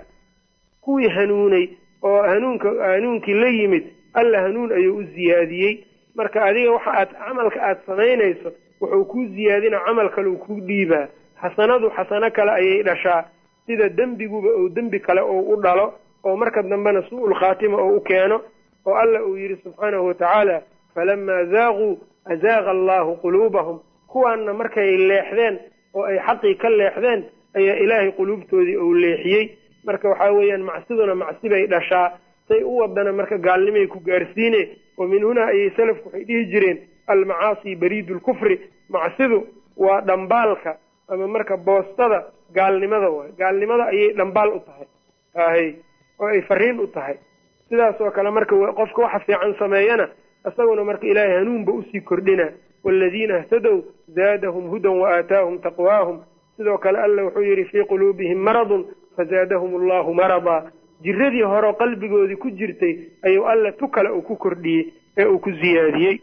kuwii hanuunay oo hanuunka hanuunkii la yimid alla hanuun ayuu u ziyaadiyey marka adiga waxa aad camalka aad samaynayso wuxuu kuu ziyaadina camal kale uu kuu dhiibaa xasanadu xasano kale ayay dhashaa sida dembiguba uu dembi kale uu u dhalo oo marka dambena su-ul khaatima oo u keeno oo alla uu yidhi subxaanahu watacaala falamaa zaaquu azaaqa allahu quluubahum kuwaanna markay leexdeen oo ay xaqii ka leexdeen ayaa ilaahay quluubtoodii uu leexiyey marka waxaa weeyaan macsiduna macsi bay dhashaa say u wadana marka gaalnimay ku gaarsiine wa min hunaa ayay salafku waxay dhihi jireen almacaasi bariidu lkufri macsidu waa dhambaalka ama marka boostada gaalnimada waay gaalnimada ayay dhambaal u tahay ahay oo ay fariin u tahay sidaas oo kale marka qofka waxa fiican sameeyana isaguna marka ilaahay hanuunba usii kordhina waaladiina htadow zaadahum hudan wa aataahum taqwaahum sidoo kale alla wuxuu yidhi fii quluubihim maradun fazaadahum allahu maradaa jiradii horeo qalbigoodii ku jirtay ayuu alla tu kale uu ku kordhiyey ee uu ku ziyaadiyey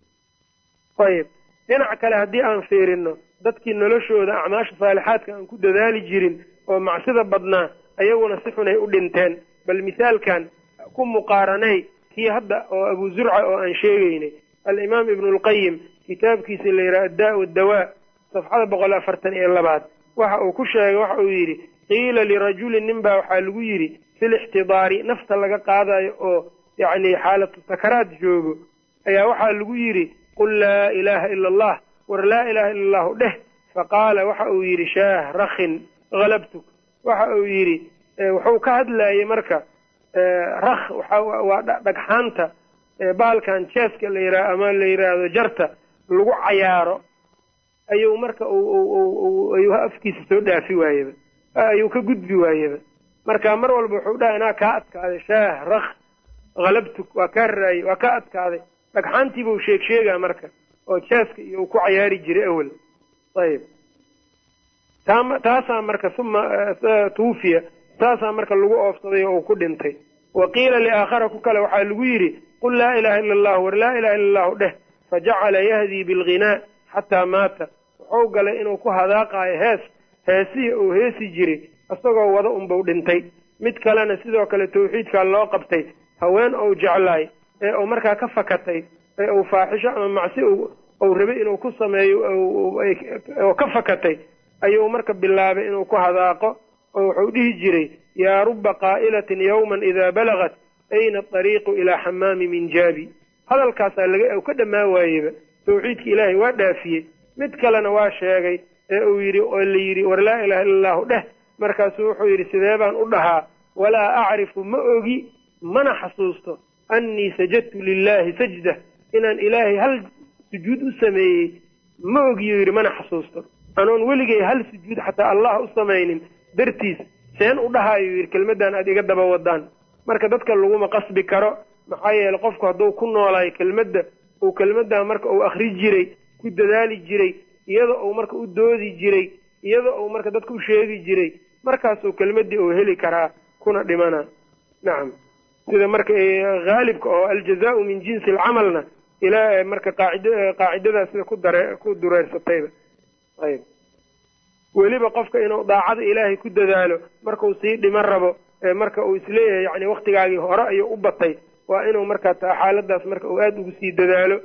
ayib dhinac kale haddii aan fiirino dadkii noloshooda acmaasha saalixaadka aan ku dadaali jirin oo macsida badnaa ayaguna si xunay u dhinteen bal mithaalkan ku muqaaranay kii hadda oo abu zurca oo aan sheegaynay alimaam ibnu lqayim kitaabkiisa la yidhaha addaa wadawaa safxada boqol afartan iyo labaad waxa uu ku sheegay waxa uu yidhi qiila lirajulin nin baa waxaa lagu yidhi fil ixtidaari nafta laga qaadayo oo yacni xaalatu sakaraad joogo ayaa waxaa lagu yidhi qul laa ilaaha ila allah war laa ilaha ila allahu dheh faqaala waxa uu yidhi shaah rakhin halabtuk waxa uu yidhi wuxuu ka hadlayay marka rakh waa dhagxaanta bahalkan jeeska la yidhaha ama la yidhaahdo jarta lagu cayaaro ayuu marka ayuu afkiisa soo dhaafi waayeba ayuu ka gudbi waayeba marka mar walba wuxuu dhaha inaa kaa adkaaday shaah rakh halabtuk waa kaa raayey waa kaa adkaaday dhagxaantiibuu sheeg sheegaa marka oo jeeska iyo uu ku cayaari jiray awel ayib taasaa marka uma tuufiya taasaa marka lagu oofsaday oo uu ku dhintay wa qiila liaakhara ku kale waxaa lagu yidhi qul laa ilaha ila allahu war laa ilaha illa allahu dheh fajacala yahdii bilghinaa xataa maata wuxuu galay inuu ku hadaaqaayo hees heesihii uu heesi jiray isagoo wada unbau dhintay mid kalena sidoo kale tawxiidkaa loo qabtay haween ou jeclaay ee uu markaa ka fakatay ee uu faaxisho ama macsi uu rabay inuu ku sameeyo oo ka fakatay ayuu marka bilaabay inuu ku hadaaqo oo wuxuu dhihi jiray yaa ruba qaa'ilatin yowman idaa balagat ayna adariiqu ilaa xamaami minjaabi hadalkaasaa laga ka dhammaan waayeba tawxiidka ilaahay waa dhaafiyey mid kalena waa sheegay ee uu yidhi oo la yidhi war laa ilaha illa allahu dheh markaasuu wuxuu yidhi sidee baan u dhahaa walaa acrifu ma ogi mana xasuusto annii sajadtu lilaahi sajda inaan ilaahay hal sujuud u sameeyey ma ogiyuu yidhi mana xasuusto anoon weligay hal sujuud xataa allah u samaynin dartiis seen u dhahaayuu yidhi kelmaddan aad iga daba wadaan marka dadka laguma qasbi karo maxaa yeeley qofku hadduu ku noolaayo kelmadda uu kelmaddaa marka uu akhri jiray ku dadaali jiray iyada uu marka u doodi jiray iyada uu marka dadka u sheegi jiray markaasuu kelmaddii uu heli karaa kuna dhimana nacam sida marka haalibka oo aljazaau min jinsi alcamalna ilaa marka qaacid qaacidadaa sida ku dare ku dureersatayba ayb weliba qofka inuu daacada ilaahay ku dadaalo markau sii dhiman rabo marka uu isleeyahay yani waktigaagii hore ayuu u batay waa inuu markaa taa xaaladaas marka uu aada ugu sii dadaalo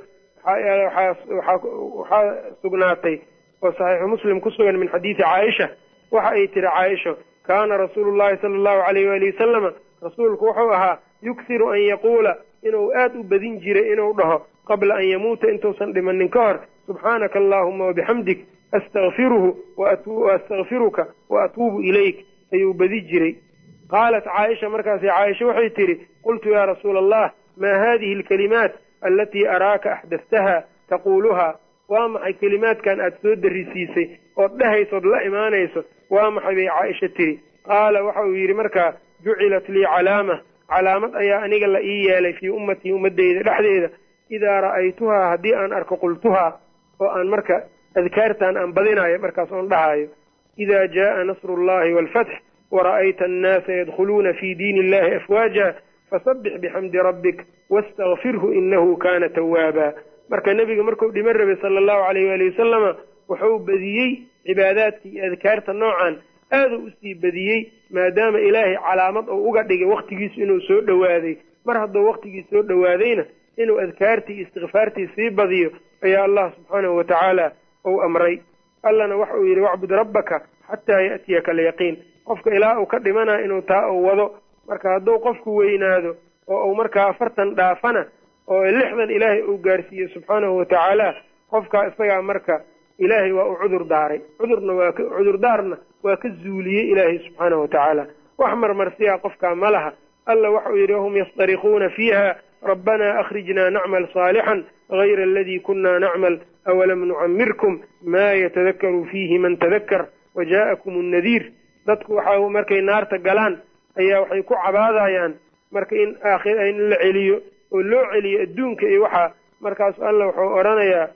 waxaa sugnaatay oo saxiixu muslim ku sugan min xadiidi caaisha waxa ay tiri caaisho kaana rasuulu llahi sala allahu alayh waali wasalama rasuulku wuxuu ahaa yuksiru an yaquula inuu aad u badin jiray inuu dhaho qabla an yamuuta intuusan dhimanin ka hor subxaanaka allaahuma wabixamdik astakfiruhu waastakfiruka wa atuubu ilayk ayuu badi jiray qaalat caaisha markaasi caaisha waxay tidhi qultu yaa rasuula allah maa haadihi alkalimaat alatii araaka axdaftaha taquuluhaa waa maxay kelimaadkan aad soo darisiisay ood dhehaysood la imaanayso waa maxay bay caaisha tidhi qaala waxa uu yidhi markaa jucilat lii calaama calaamad ayaa aniga la ii yeelay fii ummatii ummadeyda dhexdeeda idaa ra'aytuhaa haddii aan arko qultuhaa oo aan marka adkaartan aan badinayo markaas oon dhahaayo idaa jaaa nasru llahi waalfatx wara'ayta annaasa yadkhuluuna fii diini illahi afwaaja fasabbix bixamdi rabbik wastakfirhu inahu kaana tawaaba marka nebiga markuu dhiman rabay sala allahu alayh waali wasalama wuxuu badiyey cibaadaadkii iyo adkaarta noocan aaduu usii badiyey maadaama ilaahay calaamad uu uga dhigay wakhtigiisu inuu soo dhowaaday mar hadduu wakhtigii soo dhowaadayna inuu adkaartii iyo istikfaartii sii badiyo ayaa allah subxaanahu watacaala uu amray allana waxa uu yidhi wacbud rabbaka xataa ya'tiyaka alyaqiin qofka ilaa uu ka dhimana inuu taa uu wado marka hadduu qofku weynaado oo uu markaa afartan dhaafana oo lixdan ilaahay uu gaarsiiyo subxaanahu watacaala qofkaa isagaa marka ilaahay waa u cudur daaray cudurna waa ka cudurdaarna waa ka zuuliyey ilaahay subxaanahu watacaala wax marmarsiyaa qofkaa ma laha alla waxa uu yidhi wahum yastarikuuna fiiha rabbanaa akhrijnaa nacmal saalixan gayra aladii kunna nacmal awalam nucamirkum maa yatadakaru fiihi man tadakkar wajaa'akum annadiir dadku waxa markay naarta galaan ayaa waxay ku cabaadayaan marka in aakhir in la celiyo oo loo celiyo adduunka iyo waxaa markaasu alla wuxuu odhanayaa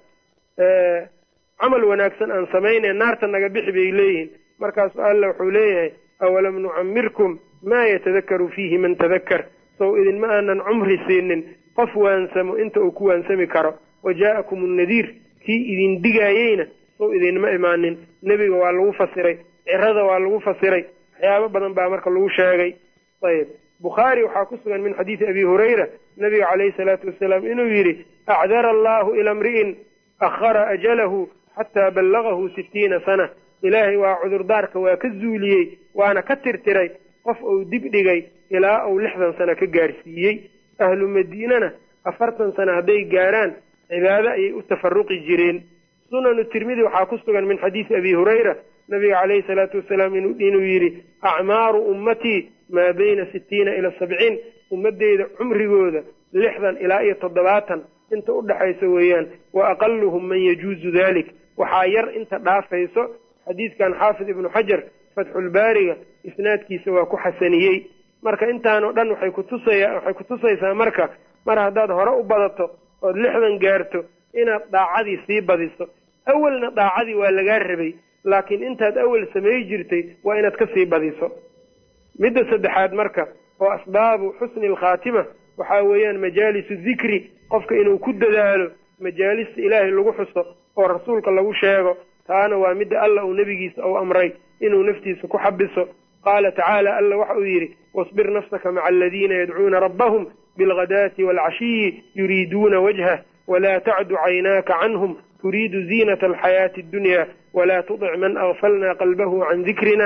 camal wanaagsan aan samaynay naarta naga bixi bay leeyihiin markaasu alla wuxuu leeyahay awalam nucamirkum maa yatadakaru fiihi man tadakkar sow idinma aanan cumri siinin qof waansamo inta uu ku waansami karo wajaa'akum annadiir kii idin digaayeyna sow idinma imaanin nebiga waa lagu fasiray cirada waa lagu fasiray waxyaabo badan baa marka lagu sheegay ayb bukhaari waxaa ku sugan min xadiidi abi hurayra nabiga calayhi salaatu wasalaam inuu yidhi acdara allahu ila mri'in akhara ajalahu xataa ballagahu sittiina sana ilaahay waa cudurdaarka waa ka zuuliyey waana ka tirtiray qof uu dib dhigay ilaa uu lixdan sano ka gaarsiiyey ahlu madiinana afartan sano hadday gaaraan cibaado ayay u tafaruqi jireen sunanu tirmidi waxaa ku sugan min xadiidi abi hurayra nabiga calayhi salaatu wasalaam inuu yidhi acmaaru ummatii maa bayna sittiina ila sabciin ummadeyda cumrigooda lixdan ilaa iyo toddobaatan inta u dhexaysa weeyaan wa aqaluhum man yajuuzu dalik waxaa yar inta dhaafayso xadiidkan xaafid ibnu xajar fatxulbaariga isnaadkiisa waa ku xasaniyey marka intaanoo dhan waxay kutusaya waxay kutusaysaa marka mar haddaad hore u badato ood lixdan gaarto inaad daacadii sii badiso awelna daacadii waa lagaa rabay laakiin intaad awel samey jirtay waa inaad ka sii badiso midda saddexaad marka oo asbaabu xusni alkhaatima waxaa weeyaan majaalisu dikri qofka inuu ku dadaalo majaalista ilaahay lagu xuso oo rasuulka lagu sheego taana waa midda alla uu nebigiisa uu amray inuu naftiisa ku xabiso qaala tacaala alla waxa uu yidhi wasbir nafsaka maca aladiina yadcuuna rabbahum bilghadaati waalcashiyi yuriiduuna wajhah walaa tacdu caynaaka canhum turiidu ziinata alxayaati addunya walaa tudic man agfalna qalbahu can dikrina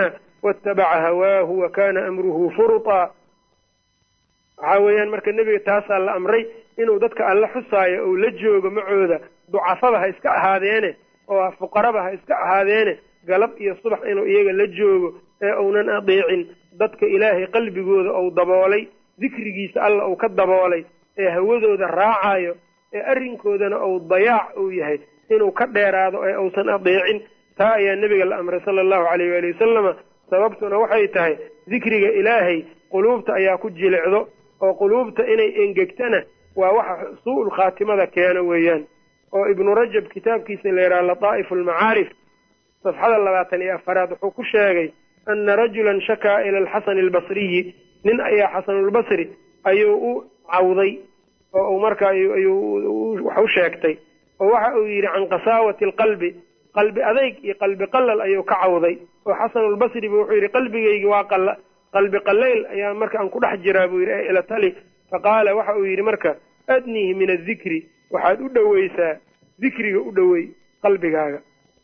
waatabaca hawaahu wa kana amruhu furutaa waxaa weeyaan marka nebiga taasaa la amray inuu dadka alla xusaayo ou la joogo macooda ducafaba ha iska ahaadeene oo fuqaraba ha iska ahaadeene galab iyo subax inuu iyaga la joogo ee uunan adeecin dadka ilaahay qalbigooda ou daboolay dikrigiisa alla uu ka daboolay ee hawadooda raacayo ee arrinkoodana uu dayaac uu yahay inuu ka dheeraado ee uusan adeecin taa ayaa nebiga la amray sala allahu caleyh waali wasalama sababtuna waxay tahay dikriga ilaahay quluubta ayaa ku jilicdo oo quluubta inay engegtana waa waxa suu-ul khaatimada keeno weeyaan oo ibnu rajab kitaabkiisa la yidhaha lataa'ifu almacaarif safxada labaatan iyo afaraad wuxuu ku sheegay ana rajulan shakaa ila alxasani albasriyi nin ayaa xasanulbasri ayuu u cawday oo uu marka ayuu wax u sheegtay oo waxa uu yidhi can qasaawati alqalbi qalbi adayg iyo qalbi qalal ayuu ka cawday oo xasanulbasri bu wuxuu yidhi qalbigaygi waa qala qalbi qalayl ayaa marka aan ku dhex jiraa buu yidhi ee ila tali faqaala waxa uu yidhi marka adnihi min adikri waxaad u dhoweysaa dikriga u dhowey qalbigaaga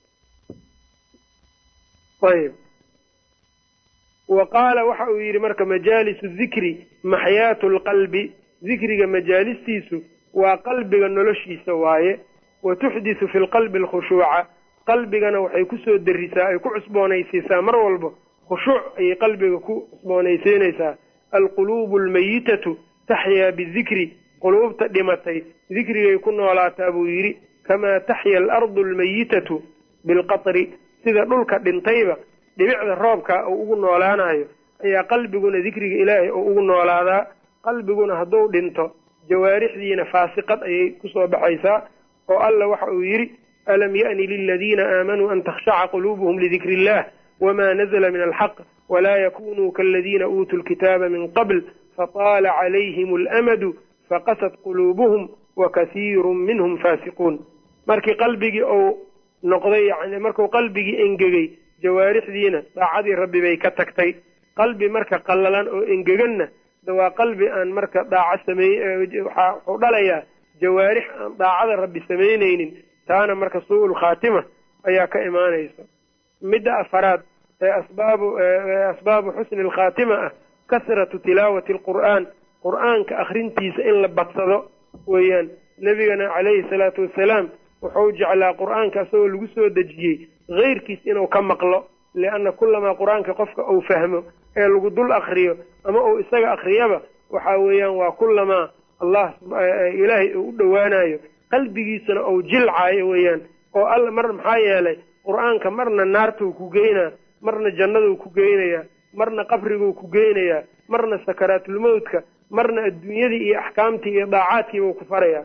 ayb wa qaala waxa uu yidhi marka majaalisu dikri maxyaatu lqalbi dikriga majaalistiisu waa qalbiga noloshiisa waaye wa tuxdisu fi lqalbi alkhushuuca qalbigana waxay kusoo derisaa ay ku cusboonaysiisaa mar walba khushuuc ayay qalbiga ku cusboonaysiinaysaa alquluubu almayitatu taxyaa bidikri quluubta dhimatay dikrigay ku noolaataa buu yidhi kamaa taxya alardu almayitatu bilqatri sida dhulka dhintayba dhibicda roobka uu ugu noolaanayo ayaa qalbiguna dikriga ilaahay oo ugu noolaadaa qalbiguna hadduu dhinto jawaarixdiina faasiqad ayay kusoo baxaysaa oo alla waxa uu yidhi alam ya'ni liladiina aamanuu an takhshaca quluubuhum lidikri illah wma nazla min alxaq walaa yakunuu kaladiina uutuu lkitaaba min qabl fataala calayhim alamadu faqasat quluubuhum wakasiiru minhum faasiquun markii qalbigii uu noqday yani markuu qalbigii engegey jawaarixdiina daacadii rabbi bay ka tagtay qalbi marka qallalan oo engeganna de waa qalbi aan marka daaco sameey wuxuu dhalayaa jawaarix aan daacada rabbi samaynaynin taana marka suu-ul khaatima ayaa ka imaanaysa midda afaraad ee asbaabu asbaabu xusni alkhaatima ah kasratu tilaawati alqur'aan qur'aanka akhrintiisa in la badsado weeyaan nebigana calayhi salaatu wasalaam wuxuu jeclaa qur'aanka isagoo lagu soo dejiyey keyrkiis inuu ka maqlo lianna kulamaa qur-aanka qofka uu fahmo ee lagu dul akriyo ama uu isaga akriyaba waxa weeyaan waa kulamaa allah ilaahay uu u dhowaanayo qalbigiisuna uu jilcaayo weeyaan oo alla mar maxaa yeelay qur-aanka marna naartuu ku geynaa marna jannaduu ku geynayaa marna qabriguu ku geynayaa marna sakaraatulmowtka marna adduunyadii iyo axkaamtii iyo daacaadkiibuu ku farayaa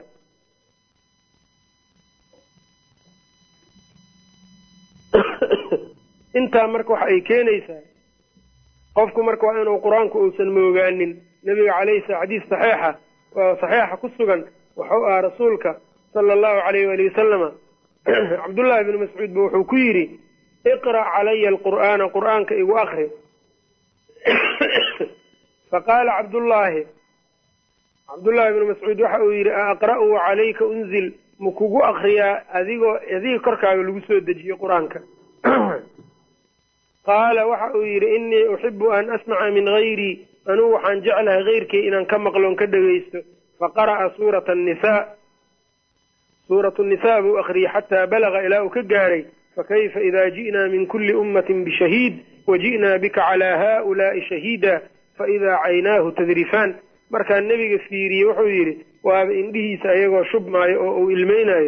intaa marka waxa ay keenaysaa qofku marka waa inuu qur-aanku uusan moogaanin nebiga calayhi sala xadiis saxiixa oo saxiixa ku sugan wuxuu ahaa rasuulka sala allahu calayh waali wasalama cabdullaahi bni mascuud ba wuxuu ku yidhi iqra' calaya alqur'aana qur'aanka igu akri faqaala cabdullaahi cabdullaahi bni mascuud waxa uu yidhi a aqra'uu calayka unzil ma kugu akriyaa adigoo adiga korkaaga lagu soo dejiyo qur-aanka qaala waxa uu yidhi innii uxibu an asmaca min hayrii anugu waxaan jeclahay keyrkay inaan ka maqloon ka dhegaysto faqara'a suurata annisaa suuratu nisaa buu akhriyey xataa balaga ilaa uu ka gaaray fakayfa ida ji'naa min kulli ummatin bishahiid waji'naa bika calaa haa'ulaa'i shahiida faidaa caynaahu tadrifaan markaa nebiga fiiriyey wuxuu yidhi waaba indhihiisa ayagoo shubmaayo oo uu ilmeynayo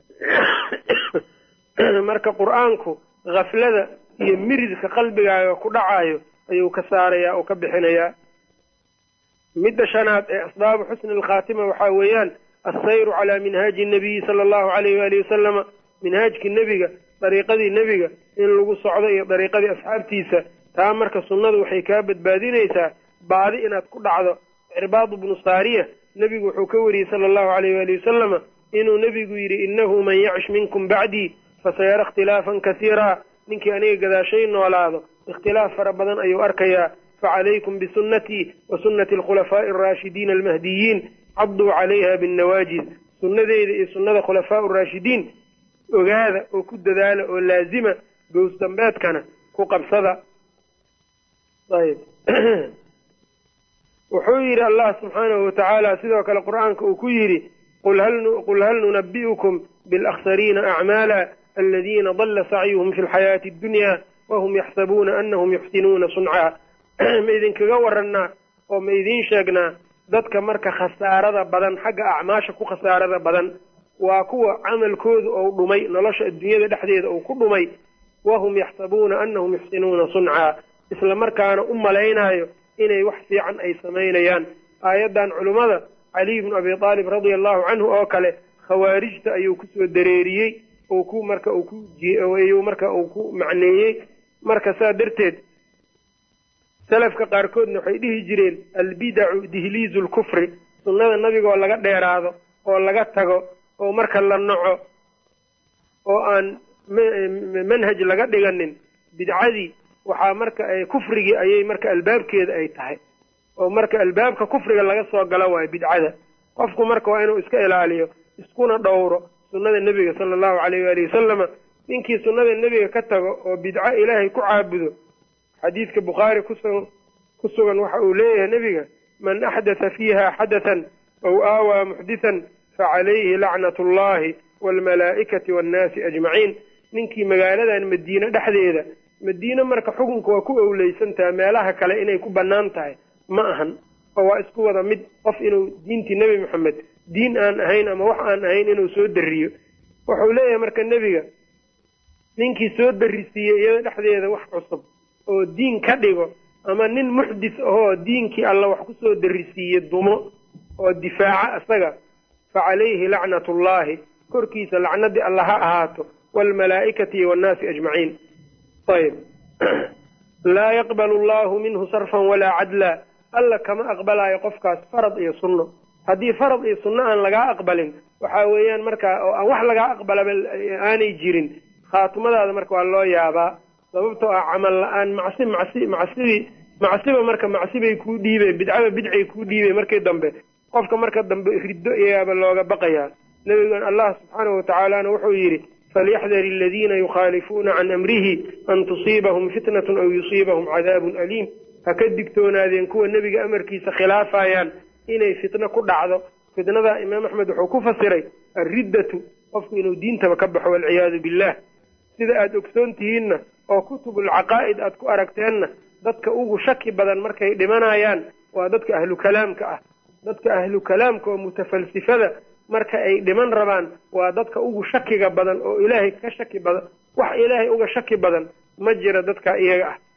marka qur-aanku khaflada iyo miridka qalbigaaga ku dhacayo ayuu ka saarayaa oo ka bixinayaa midda shanaad ee asbaabu xusni alkhaatima waxaa weeyaan assayru calaa minhaaji nabiyi sala allahu alayh waalihi wasalama minhaajkii nebiga dariiqadii nebiga in lagu socdo iyo dariiqadii asxaabtiisa taa marka sunnadu waxay kaa badbaadinaysaa baadi inaad ku dhacdo cirbaadu bnu saariya nebigu wuxuu ka wariyey sala allahu alayh waalihi wasalama inuu nebigu yidhi innahu man yacish minkum bacdii fasayara ikhtilaafan kasiiraa ninkii aniga gadaashay noolaado ikhtilaaf fara badan ayuu arkayaa facalaykum bisunnatii wa sunnati alkhulafaa'i alraashidiina almahdiyiin cadduu calayha binnawaajiz sunnadeyda iyo sunnada khulafaau raashidiin ogaada oo ku dadaala oo laazima gows dambeedkana ku qabsada ayb wuxuu yidhi allah subxaanahu watacaala sidoo kale qur-aanka uu ku yidhi qul hal nunabi'ukum bilakhsariina acmaala aladiina dalla sacyuhum fi lxayaati addunya wahum yaxsabuuna anahum yuxsinuuna suncaa ma idinkaga warannaa oo ma idiin sheegnaa dadka marka khasaarada badan xagga acmaasha ku khasaarada badan waa kuwa camalkoodu ou dhumay nolosha adduunyada dhexdeeda uu ku dhumay wahum yaxsabuuna anahum yuxsinuuna suncaa isla markaana u malaynaayo inay wax fiican ay samaynayaan aayaddan culummada caliy bnu abi aalib radia allahu canhu oo kale khawaarijta ayuu kusoo dareeriyey oo ku marka uu ku ayuu marka uu ku macneeyey marka saa darteed salafka qaarkoodna waxay dhihi jireen albidacu dihliizu lkufri sunnada nabigaoo laga dheeraado oo laga tago oo marka la naco oo aan manhaj laga dhiganin bidcadii waxaa marka ay kufrigii ayay marka albaabkeeda ay tahay oo marka albaabka kufriga laga soo galo waayo bidcada qofku marka waa inuu iska ilaaliyo iskuna dhowro sunnada nebiga sala allahu calayh waali wasalama ninkii sunnada nebiga ka tago oo bidco ilaahay ku caabudo xadiidka bukhaari kusugan ku sugan waxa uu leeyahay nebiga man axdatha fiiha xadathan aw aawaa muxdithan facalayhi lacnat allahi waalmalaa'ikati waannaasi ajmaciin ninkii magaaladan madiine dhexdeeda madiine marka xukunka waa ku owleysantaha meelaha kale inay ku bannaan tahay ma ahan oo waa isku wada mid qof inuu diintii nebi moxamed diin aan ahayn ama wax aan ahayn inuu soo dariyo wuxuu leeyahay marka nebiga ninkii soo darisiiyey iyada dhexdeeda wax cusub oo diin ka dhigo ama nin muxdis ahoo diinkii alla wax kusoo darisiiye dumo oo difaaca isaga fa calayhi lacnatullaahi korkiisa lacnadii alla ha ahaato waalmalaa'ikati waannaasi ajmaciin ayb laa yaqbalu allahu minhu sarfan walaa cadla alla kama aqbalaayo qofkaas farad iyo sunno haddii farad iyo sunno aan lagaa aqbalin waxa weeyaan markaa oo aan wax lagaa aqbalaba aanay jirin khaatimadaada marka waa loo yaabaa sababtoo ah camal la-aan macsi macsi macsidii macsiba marka macsibay kuu dhiibey bidcaba bidcay kuu dhiibey markii dambe qofka marka dambe riddo iyaaba looga baqayaa nebigan allah subxaanahu watacaalana wuxuu yidhi falyaxdar aladiina yukhaalifuuna can amrihi an tusiibahum fitnatun aw yusiibahum cadaabun aliim ha ka digtoonaadeen kuwa nebiga amarkiisa khilaafayaan inay fitno ku dhacdo fitnadaa imaam axmed wuxuu ku fasiray alriddatu qofku inuu diintaba ka baxo walciyaadu billah sida aada ogsoon tihiinna oo kutubulcaqaa'id aad ku aragteenna dadka ugu shaki badan markay dhimanayaan waa dadka ahlu kalaamka ah dadka ahlu kalaamka oo mutafalsifada marka ay dhiman rabaan waa dadka ugu shakiga badan oo ilaahay ka shaki badan wax ilaahay uga shaki badan ma jira dadka iyaga ah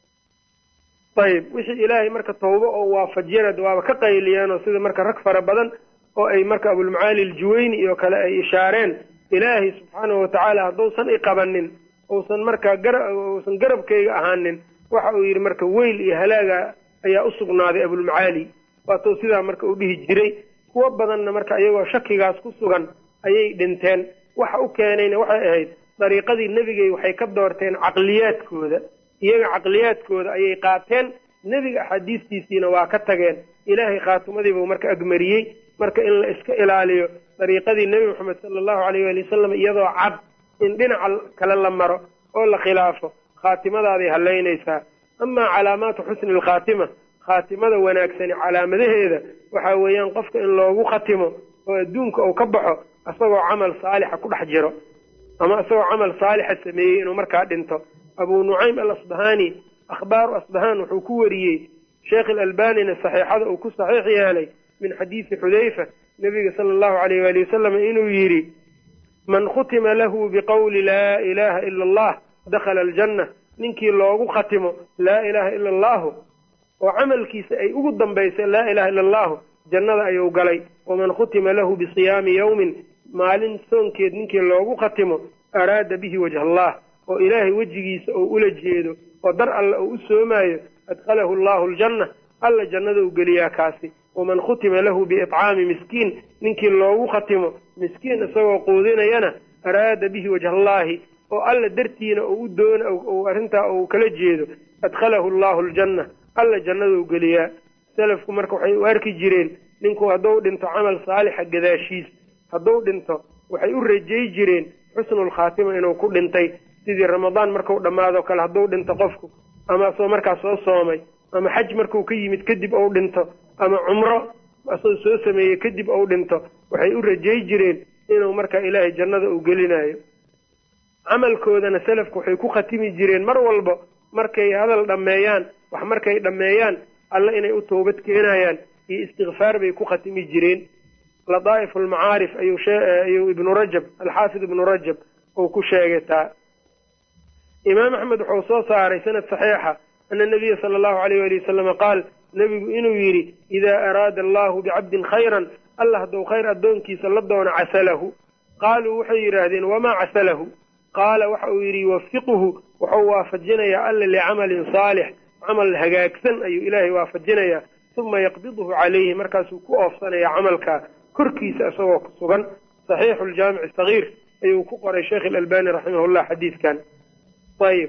ayib wixii ilaahay marka tawbo oo waafajiyana waaba ka qayliyeenoo sida marka rag fara badan oo ay marka abulmacaali aljuwayni iyo kale ay ishaareen ilaahay subxaanahu watacaala hadduusan iqabanin uusan markaa uusan garabkayga ahaanin waxa uu yidhi marka weyl iyo halaaga ayaa usugnaaday abulmacaali waatuu sidaa marka u dhihi jiray kuwo badanna marka iyagoo shakigaas ku sugan ayay dhinteen waxa u keenayna waxay ahayd dariiqadii nebigay waxay ka doorteen caqliyaadkooda iyaga caqliyaadkooda ayay qaateen nebiga axaadiistiisiina waa ka tageen ilaahay khaatimadiibuu marka agmariyey marka in la iska ilaaliyo dariiqadii nebi moxamed sala allahu alayh waali wasalam iyadoo cad in dhinaca kale la maro oo la khilaafo khaatimadaday hallaynaysaa amaa calaamaatu xusni alkhaatima khaatimada wanaagsani calaamadaheeda waxa weeyaan qofka in loogu khatimo oo adduunka uu ka baxo isagoo camal saalixa ku dhex jiro ama isagoo camal saalixa sameeyey inuu markaa dhinto abuu nucaym al asbahaani akhbaaru asbahaan wuxuu ku wariyey sheekh alalbanina saxiixada uu ku saxiix yeelay min xadiisi xudayfa nebiga sala allahu alayh waali wasalam inuu yidhi man khutima lahu biqowli laa ilaha ila allah dakhala aljanna ninkii loogu khatimo laa ilaha ila allahu oo camalkiisa ay ugu dambaysa laa ilaha ila allahu jannada ayuu galay waman khutima lahu bisiyaami yowmin maalin soonkeed ninkii loogu khatimo araada bihi wajha allah oo ilaahay wejigiisa oo ula jeedo oo dar alle oo u soomaayo adkhalahu allahu aljanna alla jannadau geliyaa kaasi waman khutima lahu biiطcaami miskiin ninkii loogu khatimo miskiin isagoo quudinayana araada bihi wajha allahi oo alla dartiina u doon arrintaa uu kala jeedo adkhalahu allahu aljanna alla jannadau geliyaa salafku marka waxay u arki jireen ninku hadduu dhinto camal saalixa gadaashiis hadduu dhinto waxay u rajay jireen xusnulkhaatima inuu ku dhintay sidii ramadaan markau dhammaado kale hadduu dhinto qofku ama asoo markaas soo soomay ama xaj markuu ka yimid kadib ou dhinto ama cumro asoo soo sameeyey kadib ou dhinto waxay u rajay jireen inuu markaa ilaahay jannada uu gelinayo camalkoodana selafku waxay ku khatimi jireen mar walba markay hadal dhammeeyaan wax markay dhammeeyaan alle inay u toobad keenayaan iyo istikfaar bay ku khatimi jireen ladaa'if almacaarif ayuu ibnu rajab alxaafid ibnu rajab uu ku sheegay taa imaam axmed wuxuu soo saaray sanad saxiixa ana nabiya sala allahu alayh wali wasalama qaal nebigu inuu yidhi idaa araada allahu bicabdin khayran alla hadduu khayr addoonkiisa la doono casalahu qaaluu waxay yidhaahdeen wamaa casalahu qaala waxa uu yidhi yuwafiquhu wuxuu waafajinayaa alla licamalin saalix camal hagaagsan ayuu ilaahay waafajinayaa uma yaqbiduhu calayhi markaasuu ku oofsanaya camalkaa korkiisa isagoo ku sugan saxiixu ljaamici sagiir ayuu ku qoray sheekh ilalbani raximahullah xadiidkan ayib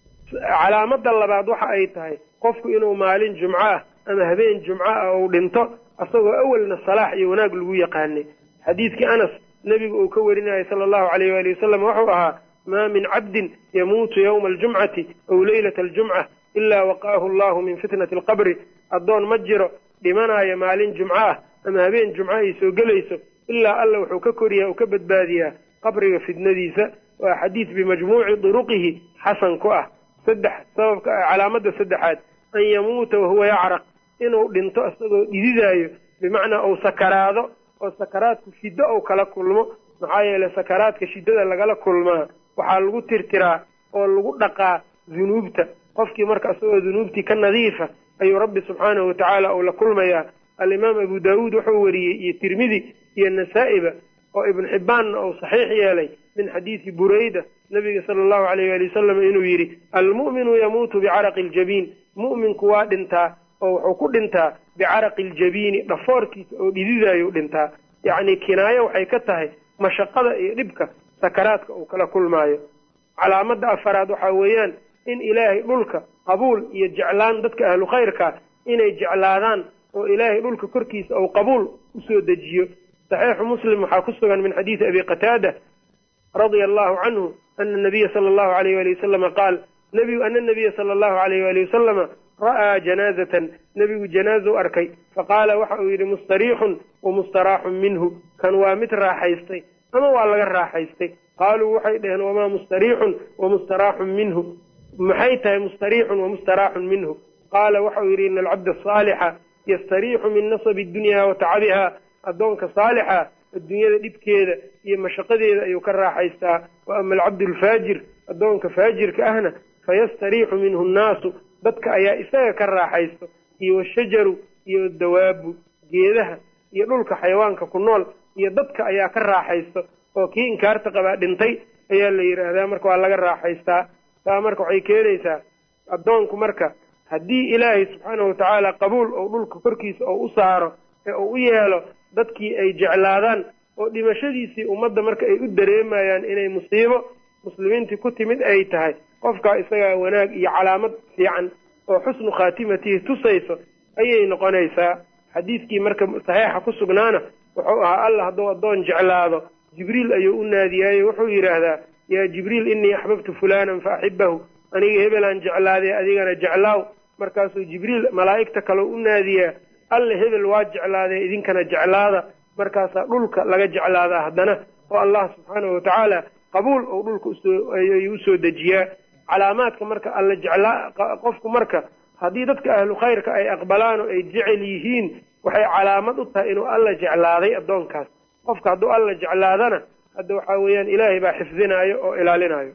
calaamada labaad waxa ay tahay qofku inuu maalin jumco ah ama habeen jumco ah uu dhinto asagoo awalna salaax iyo wanaag lagu yaqaanay xadiidkii anas nebigu uu ka warinayay sala allahu alayh waali wasalam wuxuu ahaa maa min cabdin yamuutu yowma aljumcati aw leylata aljumca ilaa waqaahu allahu min fitnati alqabri addoon ma jiro dhimanaayo maalin jumco ah ama habeen jumco ay soo gelayso ilaa alla wuxuu ka koriyaa uu ka badbaadiyaa qabriga fitnadiisa waa xadiid bimajmuuci duruqihi xasan ku ah saddex sababka calaamada saddexaad an yamuuta wahuwa yacraq inuu dhinto isagoo dhididaayo bimacnaa uu sakaraado oo sakaraadku shiddo ou kala kulmo maxaa yeeley sakaraadka shiddada lagala kulmaa waxaa lagu tirtiraa oo lagu dhaqaa dunuubta qofkii marka isagoo dunuubtii ka nadiifa ayuu rabbi subxaanahu watacaala uu la kulmayaa alimaam abu daawuud wuxuu wariyey iyo tirmidi iyo nasaa'iba oo ibnu xibbaanna uu saxiix yeelay min xadiidi burayda nabiga sala allahu alayh waali wasalam inuu yidhi almu'minu yamuutu bicaraqi aljabiin mu'minku waa dhintaa oo wuxuu ku dhintaa bicaraqi aljabiini dhafoorkiisa oo dhididayuu dhintaa yacni kinaayo waxay ka tahay mashaqada iyo dhibka sakaraadka uu kala kulmaayo calaamada afaraad waxaa weeyaan in ilaahay dhulka qabuul iyo jeclaan dadka ahlu khayrka inay jeclaadaan oo ilaahay dhulka korkiisa uu qabuul usoo dejiyo saxiixu muslim waxaa ku sugan min xadiidi abi qataada radia allahu canhu ana nabiya sala allahu alayh wali wasalama qaal nabigu ana nabiya sala allahu alayh wali wasalama ra'aa janaazatan nebigu janaazu arkay faqaala waxa uu yidhi mustariixun wa mustaraaxun minhu kan waa mid raaxaystay ama waa laga raaxaystay qaaluu waxay dhaheen wamaa mustariixun wa mustaraaxun minhu maxay tahay mustariixun wa mustaraaxun minhu qaala waxauu yidhi ina alcabda asaalixa yastariixu min nasabi dunya wa tacabiha addoonka saalixa adduunyada dhibkeeda iyo mashaqadeeda ayuu ka raaxaystaa wa ama alcabdu alfaajir addoonka faajirka ahna fayastariixu minhu nnaasu dadka ayaa isaga ka raaxaysto iyo washajaru iyo dawaabu geedaha iyo dhulka xayawaanka ku nool iyo dadka ayaa ka raaxaysto oo kii inkaarta qabaa dhintay ayaa la yidhaahdaa marka waa laga raaxaystaa taa marka waxay keenaysaa addoonku marka haddii ilaahay subxaanahu watacaala qabuul ou dhulka korkiisa oo u saaro ee uu u yeelo dadkii ay jeclaadaan oo dhimashadiisii ummadda marka ay u dareemayaan inay musiibo muslimiintii ku timid ay tahay qofkaa isagaa wanaag iyo calaamad fiican oo xusnu khaatimatihi tusayso ayay noqonaysaa xadiidkii marka saxiixa ku sugnaana wuxuu ahaa allah hadduu addoon jeclaado jibriil ayuu u naadiyaayo wuxuu yidhaahdaa yaa jibriil innii axbabtu fulanan fa axibahu aniga hebelaan jeclaadee adigana jeclaaw markaasuu jibriil malaa'igta kaleo u naadiyaa alle hebel waa jeclaadee idinkana jeclaada markaasaa dhulka laga jeclaadaa haddana oo allah subxaanahu watacaala qabuul ou dhulka usooayuu usoo dejiyaa calaamaadka marka alla jeclaa qofku marka haddii dadka ahlu khayrka ay aqbalaan oo ay jecel yihiin waxay calaamad u tahay inuu alla jeclaaday addoonkaas qofka hadduu alla jeclaadana hadda waxaa weeyaan ilaahay baa xifdinaayo oo ilaalinayo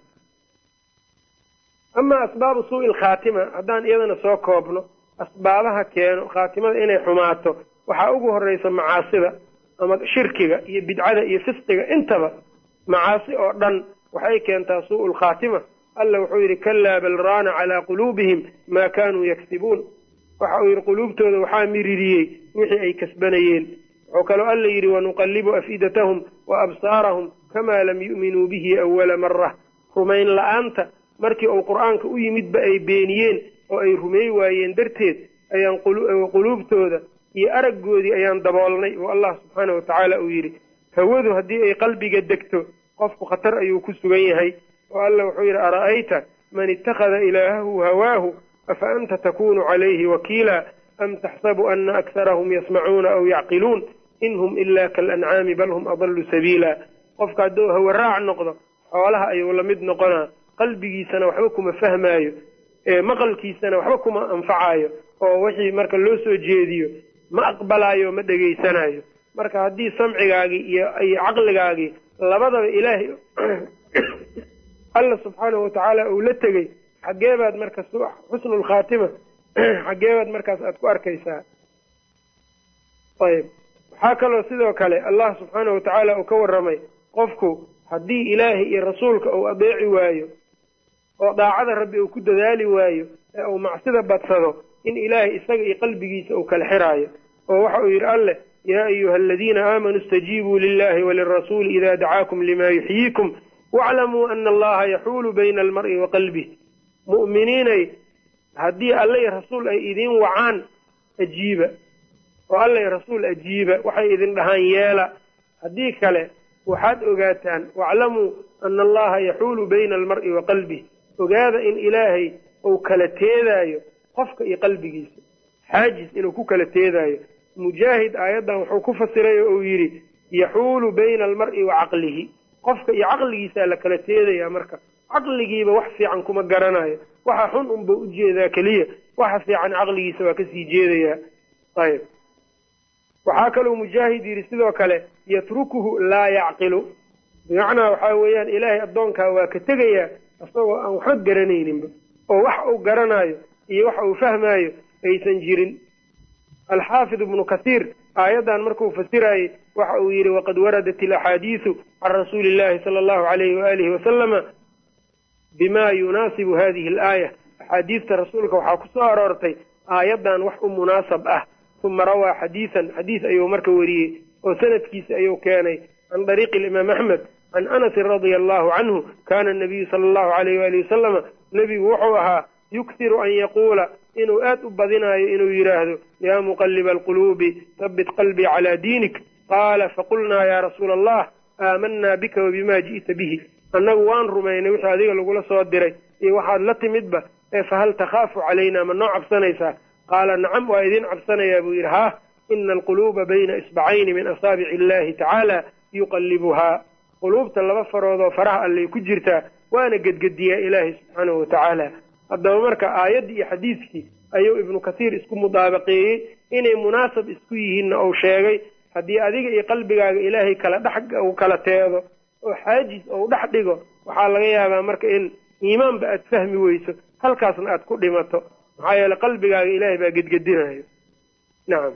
amaa asbaabu suu'i lkhaatima haddaan iyadana soo koobno asbaabaha keeno khaatimada inay xumaato waxaa ugu horreysa macaasida ama shirkiga iyo bidcada iyo fisqiga intaba macaasi oo dhan waxay keentaa suu'u lkhaatima alla wuxuu yidhi kalaa bal raana calaa quluubihim maa kaanuu yaksibuun waxa uu yidhi quluubtooda waxaa miririyey wixii ay kasbanayeen wuxuu kaloo alla yidhi wanuqallibu afidatahum wa absaarahum kamaa lam yu'minuu bihi awala mara rumayn la'aanta markii uu qur'aanka u yimidba ay beeniyeen oo ay rumey waayeen darteed ayaan quluubtooda iyo araggoodii ayaan daboolnay oo allah subxaana wa tacaala uu yidhi hawadu haddii ay qalbiga degto qofku khatar ayuu ku sugan yahay oo alla wuxuu yidhi ara'ayta man ittakhada ilaahahu hawaahu afa anta takunu calayhi wakiila am taxsabu ana akharahum yasmacuuna aw yacqiluun in hum ila kaalancaami bal hum adallu sabiila qofka hadduu hawaraac noqdo xoolaha ayuu la mid noqonaa qalbigiisana waxba kuma fahmaayo maqalkiisana waxba kuma anfacaayo oo wixii marka loo soo jeediyo ma aqbalaayo ma dhegaysanayo marka haddii samcigaagii iyo iyo caqligaagii labadaba ilaahay alla subxaanahu watacaala uu la tegey xaggee baad marka xusnulkhaatima xaggee baad markaas aada ku arkaysaa ayb waxaa kaloo sidoo kale allah subxaanahu watacaala uu ka warramay qofku haddii ilaahay iyo rasuulka uu adeeci waayo oo daacada rabbi uu ku dadaali waayo ee uu macsida badsado in ilaahay isaga iyo qalbigiisa uu kala xiraayo oo waxa uu yidhi alleh yaa ayuha aladiina aamanuu istajiibuu lilahi walirasuuli ida dacaakum lima yuxyiikum waclamuu ana allaha yaxuulu bayna almar'i wa qalbih mu'miniinay haddii alla iyo rasuul ay idiin wacaan ajiiba oo alla iyo rasuul ajiiba waxay idin dhahaan yeela haddii kale waxaad ogaataan waclamuu ana allaha yaxuulu bayna almar'i wa qalbih ogaada in ilaahay uu kala teedaayo qofka iyo qalbigiisa xaajis inuu ku kala teedaayo mujaahid aayaddan wuxuu ku fasiray oo uu yidhi yaxuulu bayna almar'i wa caqlihi qofka iyo caqligiisaa la kala teedaya marka caqligiiba wax fiican kuma garanayo waxa xun unba u jeedaa keliya waxa fiican caqligiisa waa kasii jeedayaa ayb waxaa kaloo mujaahid yidhi sidoo kale yatrukuhu laa yacqilu bimacnaa waxaa weeyaan ilaahay addoonkaa waa ka tegayaa isagoo aan waxba garanayninba oo wax uu garanaayo iyo wax uu fahmaayo aysan jirin alxaafid ibnu kasiir aayaddan markuu fasiraayey waxa uu yidhi waqad waradat ilaxaadiisu can rasuuli illahi sala allahu alayhi waalihi wasalama bima yunaasibu hadihi alaaya axaadiista rasuulka waxaa ku soo aroortay aayaddan wax u munaasab ah uma rawaa xadiisan xadiis ayuu marka wariyey oo sanadkiisa ayuu keenay can dariiqi alimaam axmed can anasin radia allahu canhu kana anabiyu sala allahu alayh waali wasalama nebigu wuxuu ahaa yukhiru an yaquula inuu aad u badinaayo inuu yidhaahdo yaa muqaliba alquluubi habbit qalbii calaa diinik qaala faqulnaa yaa rasuula allah aamanaa bika wabima ji'ta bihi annagu waan rumaynay wixii adiga lagula soo diray iyo waxaad la timidba ee fahal takhaafu calaynaa ma noo cabsanaysaa qaala nacam waa idiin cabsanayaa buu yidhi haa ina alquluuba bayna isbacayni min asaabici illahi tacaala yuqallibuhaa quluubta laba faroodoo faraha allay ku jirtaa waana gedgediyaa ilaahay subxaanahu watacaala haddaba marka aayaddii iyo xadiidkii ayuu ibnu kasiir isku mudaabaqeeyey inay munaasab isku yihiinna uu sheegay haddii adiga iyo qalbigaaga ilaahay kala dhex uu kala teedo oo xaajis ou dhex dhigo waxaa laga yaabaa marka in iimaanba aad fahmi weyso halkaasna aad ku dhimato maxaa yeele qalbigaaga ilaahay baa gedgedinayo nacam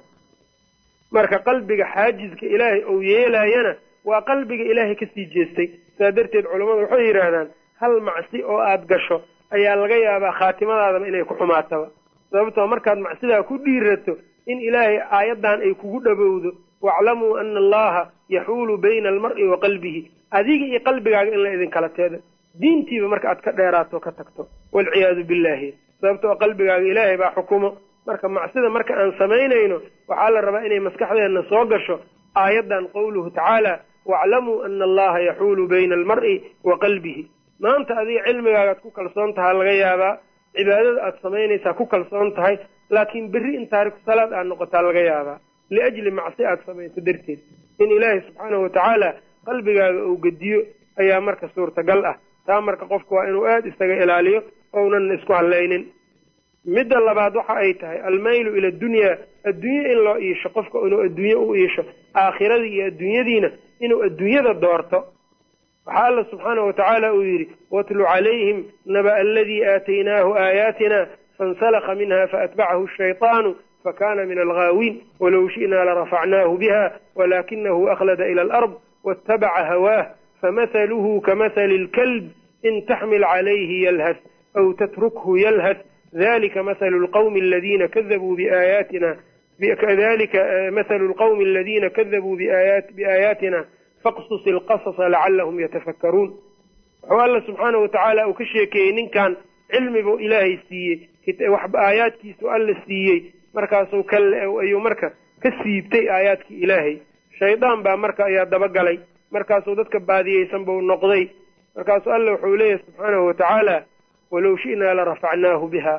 marka qalbiga xaajiska ilaahay ou yeelaayana waa qalbiga ilaahay kasii jeestay saa darteed culammadu waxay yidhaahdaan hal macsi oo aad gasho ayaa laga yaabaa khaatimadaadaba inay ku xumaataba sababtoo markaad macsidaa ku dhiirato in ilaahay aayaddan ay kugu dhowowdo waclamuu ana allaha yaxuulu bayna almar'i wa qalbihi adiga iyo qalbigaaga in la idinkala teedo diintiiba marka aad ka dheeraato ka tagto waalciyaadu billahi sababtoo qalbigaaga ilaahay baa xukumo marka macsida marka aan samaynayno waxaa la rabaa inay maskaxdeenna soo gasho aayaddan qowluhu tacaala waclamuu ana allaha yaxuulu bayna almar'i wa qalbihi maanta adiga cilmigaagaad ku kalsoon tahaa laga yaabaa cibaadada aad samaynaysaa ku kalsoon tahay laakiin berri in taariku salaad aad noqotaa laga yaabaa liajli macsi aad samayso darteed in ilaahay subxaanahu watacaala qalbigaaga uu gediyo ayaa marka suurtagal ah taa marka qofku waa inuu aada isaga ilaaliyo ounan isku hallaynin midda labaad waxa ay tahay almaylu ila adunyaa adduunye in loo iisho qofka inuu adduunye u iisho aakhiradii iyo adduunyadiina inuu adduunyada doorto waxaa alla subxaanahu watacaala uu yidhi watlu calayhim naba aladii aataynaahu aayaatina fansalakha minha faatbacahu shayطaanu fakana min alghaawiin walow shi'naa larafacnaahu biha walakinahu akhlada ila alard waاtabaca hawaah famahaluhu kamahali اlkalb in taxmil calayhi yalhas aw tatrukhu yalhas dalika mahalu lqawmi aladina kadabuu biaayaatina kadalika mahalu lqawmi aladina kadabuu biaayaatina faqsus ilqasasa lacalahum yatafakkaruun wuxuu alla subxaanahu watacaala uu ka sheekeeyey ninkan cilmi buu ilaahay siiyey aayaadkiisu alla siiyey markaasuu ayuu marka ka siibtay aayaadkii ilaahay shaydaan baa marka ayaa dabagalay markaasuu dadka baadiyeysan buu noqday markaasuu alla wuxuu leeyahay subxaanahu watacaala walow shi'naa larafacnaahu biha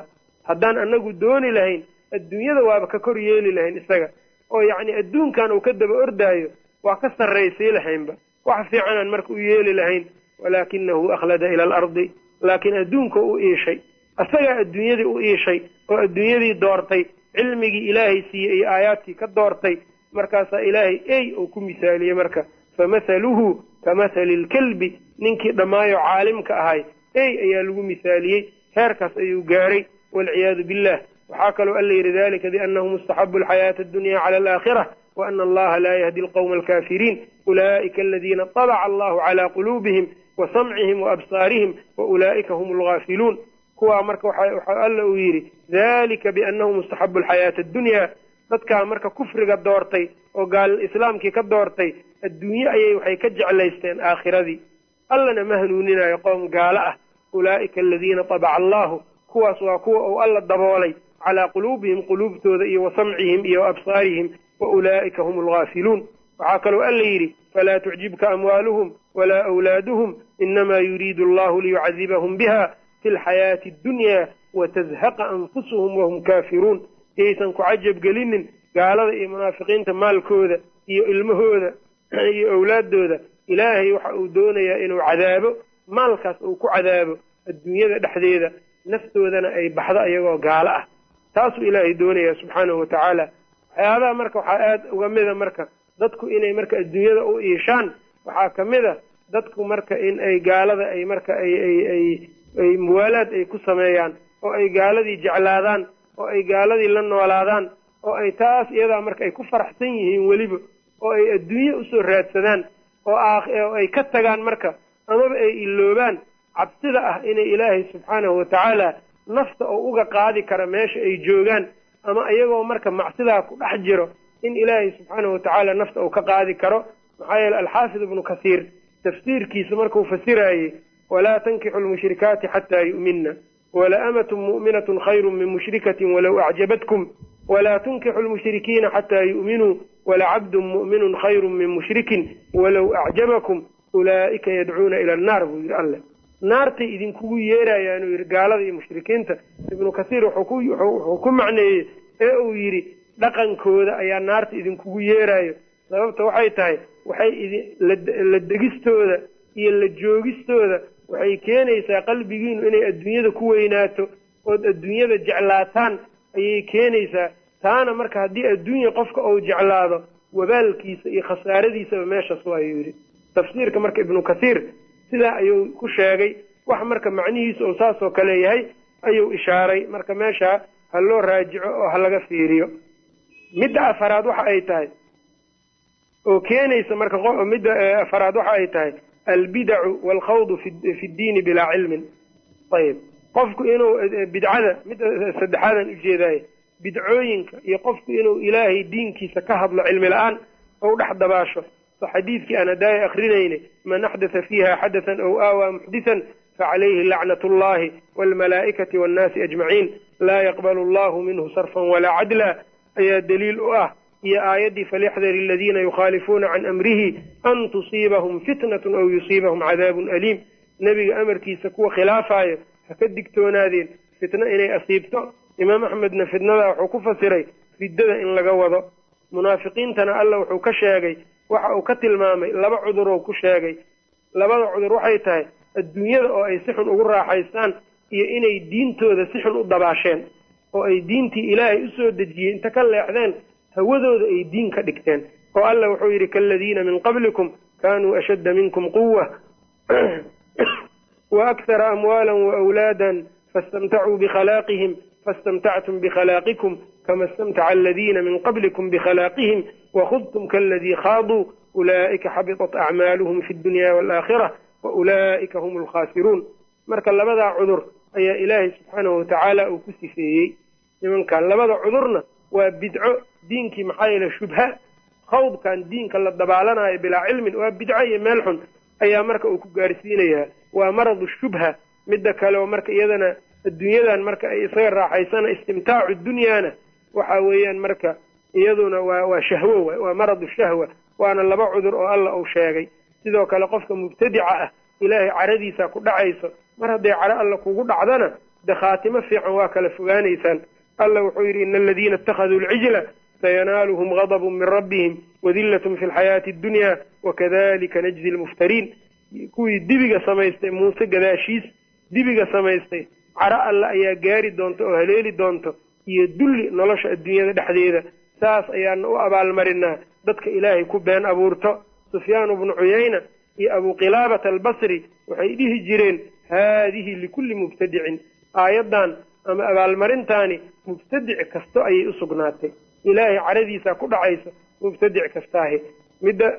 haddaan anagu dooni lahayn adduunyada waaba ka kor yeeli lahayn isaga oo yacni adduunkan uu ka daba ordaayo waa ka sarraysii lahaynba wax fiicanaan marka u yeeli lahayn walaakinahu akhlada ila alardi laakiin adduunka u iishay isagaa adduunyadii u iishay oo adduunyadii doortay cilmigii ilaahay siiyey iyo aayaadkii ka doortay markaasaa ilaahay ey uu ku misaaliyey marka famathaluhu kamathali lkelbi ninkii dhammaayo caalimka ahay ey ayaa lagu misaaliyey heerkaas ayuu gaaray waalciyaadu billah waxaa kaloo alla yidhi dalika biannahu mustaxabu alxayaata addunya cala alaakhira waana allaha laa yahdi alqawma alkafiriin ulaa'ika aladiina طabaca allahu calaa quluubihim wa samcihim wa absaarihim wa ulaa'ika hum alghaafiluun kuwaa marka waxaa alla uu yidhi dalika biannahu mustaxabu alxayaata addunya dadkaa marka kufriga doortay oo gaal islaamkii ka doortay adduunye ayay waxay ka jeclaysteen aakhiradii allana ma hanuuninayo qoom gaalo ah ulaa'ika aladiina tabaca allahu kuwaas waa kuwa uu alla daboolay calaa quluubihim quluubtooda iyo wa samcihim iyo wa absaarihim wa ulaa'ika hum alghaafiluun waxaa kaloo alla yidhi falaa tucjibka amwaaluhum walaa awlaaduhum inamaa yuriidu allahu liyucadibahum biha fi lxayaati addunya watazhaqa anfusuhum wahum kaafiruun yaysan ku cajab gelinin gaalada iyo munaafiqiinta maalkooda iyo ilmahooda iyo owlaaddooda ilaahay waxa uu doonayaa inuu cadaabo maalkaas uu ku cadaabo adduunyada dhexdeeda naftoodana ay baxdo iyagoo gaalo ah taasuu ilaahay doonayaa subxaanahu wa tacaala waxyaabaha marka waxaa aada uga mida marka dadku inay marka adduunyada u iishaan waxaa ka mid a dadku marka in ay gaalada ay marka ay ay ay ay muwaalaad ay ku sameeyaan oo ay gaaladii jeclaadaan oo ay gaaladii la noolaadaan oo ay taas iyadaa marka ay ku faraxsan yihiin weliba oo ay adduunye usoo raadsadaan oo oo ay ka tagaan marka amaba ay iloobaan cabsida ah inay ilaahay subxaanahu watacaala nafta oo uga qaadi kara meesha ay joogaan ama iyagoo marka macsidaa ku dhex jiro in ilaahay subxaanahu watacaala nafta uu ka qaadi karo maxaa yeele alxaafid ibnu kasiir tafsiirkiisa markuu fasiraayey walaa tankixu lmushrikaati xataa yu'minna wala amatun mu'minatun khayru min mushrikatin walow acjabatkum walaa tunkixu lmushrikiina xataa yu'minuu walacabdun mu'minun khayru min mushrikin walow acjabakum ulaa'ika yadcuuna ila annaar buu yidhi alleh naartay idinkugu yeerayaanuu yidhi gaalada iyo mushrikiinta ibnu kasiir wuxuu ku macneeyey ee uu yidhi dhaqankooda ayaa naarta idinkugu yeerayo sababta waxay tahay waxay la degistooda iyo la joogistooda waxay keenaysaa qalbigiinu inay adduunyada ku weynaato ood adduunyada jeclaataan ayay keenaysaa taana marka haddii adduunya qofka uu jeclaado wabaalkiisa iyo khasaaradiisaba meeshaas waayuu yidhi tafsiirka marka ibnu kasiir sidaa ayuu ku sheegay wax marka macnihiisu uu saasoo kale yahay ayuu ishaaray marka meesha ha loo raajico oo ha laga fiiriyo midda afaraad waxa ay tahay oo keenaysa marka midda afaraad waxa ay tahay albidacu waalkhawdu fi ddiini bilaa cilmin ayib qofku inuu bidcada midda saddexaadan ujeedaaye bidcooyinka iyo qofku inuu ilaahay diinkiisa ka hadlo cilmi la-aan ou dhex dabaasho so xadiidkii aan hadaaya akrinayne man axdatha fiiha xadathan ow aawaa muxdisan facalayhi lacnat allahi waalmalaa'ikati waannaasi ajmaciin laa yaqbalu allahu minhu sarfan walaa cadla ayaa daliil u ah iyo aayaddii falyaxdar aladiina yukhaalifuuna can amrihi an tusiibahum fitnatun aw yusiibahum cadaabun aliim nebiga amarkiisa kuwa khilaafaayo ha ka digtoonaadeen fitno inay asiibto imaam axmedna fitnadaa wuxuu ku fasiray riddada in laga wado munaafiqiintana alla wuxuu ka sheegay waxa uu ka tilmaamay laba cuduroo ku sheegay labada cudur waxay tahay adduunyada oo ay si xun ugu raaxaystaan iyo inay diintooda si xun u dabaasheen oo ay diintii ilaahay usoo dejiyey inta ka leexdeen hawadooda ay diin ka dhigteen oo alla wuxuu yidhi kaaladiina min qablikum kaanuu ashadda minkum quwa wa akhara amwaala waawlaadan faistamtacuu bikhalaaqihim faistamtactum bikhalaqikum kama istamtaca aladiina min qablikum bikhalaaqihim wakhudtum kaaladii khaaduu ulaa'ika xabitat acmaaluhum fi dunya waalaakhira wa ulaa'ika hum alkhaasiruun marka labadaa cudur ayaa ilaahay subxaanahu watacaala uu ku sifeeyey nimankan labada cudurna waa bidco diinkii maxaa yeele shubha khawdkan diinka la dabaalanayo bilaa cilmin waa bidco iyo meel xun ayaa marka uu ku gaarsiinayaa waa maradu shubha midda kale oo marka iyadana adduunyadan marka ay isaga raaxaysana istimtaacu dunyaana waxa weeyaan marka iyaduna waa waa shahwo waay waa maradu shahwa waana laba cudur oo alla uu sheegay sidoo kale qofka mubtadica ah ilaahay caradiisa ku dhacayso mar hadday caro alla kugu dhacdana de khaatimo fiican waa kala fogaanaysaan alla wuxuu yidhi ina aladiina ittakhaduu alcijla sayanaaluhum gadabun min rabbihim wadillatun fi lxayaati addunya wakadalika najzi lmuftariin kuwii dibiga samaystay muuse gadaashiis dibiga samaystay caro alle ayaa gaari doonta oo haleeli doonto iyo dulli nolosha adduunyada dhexdeeda saas ayaana u abaalmarinaa dadka ilaahay ku been abuurto sufyaanu bnu cuyayna iyo abu qilaabata albasri waxay dhihi jireen haadihi likulli mubtadicin aayaddan ama abaalmarintaani mubtadic kasto ayay u sugnaatay ilaahay caradiisaa ku dhacaysa mubtadic kastaahi midda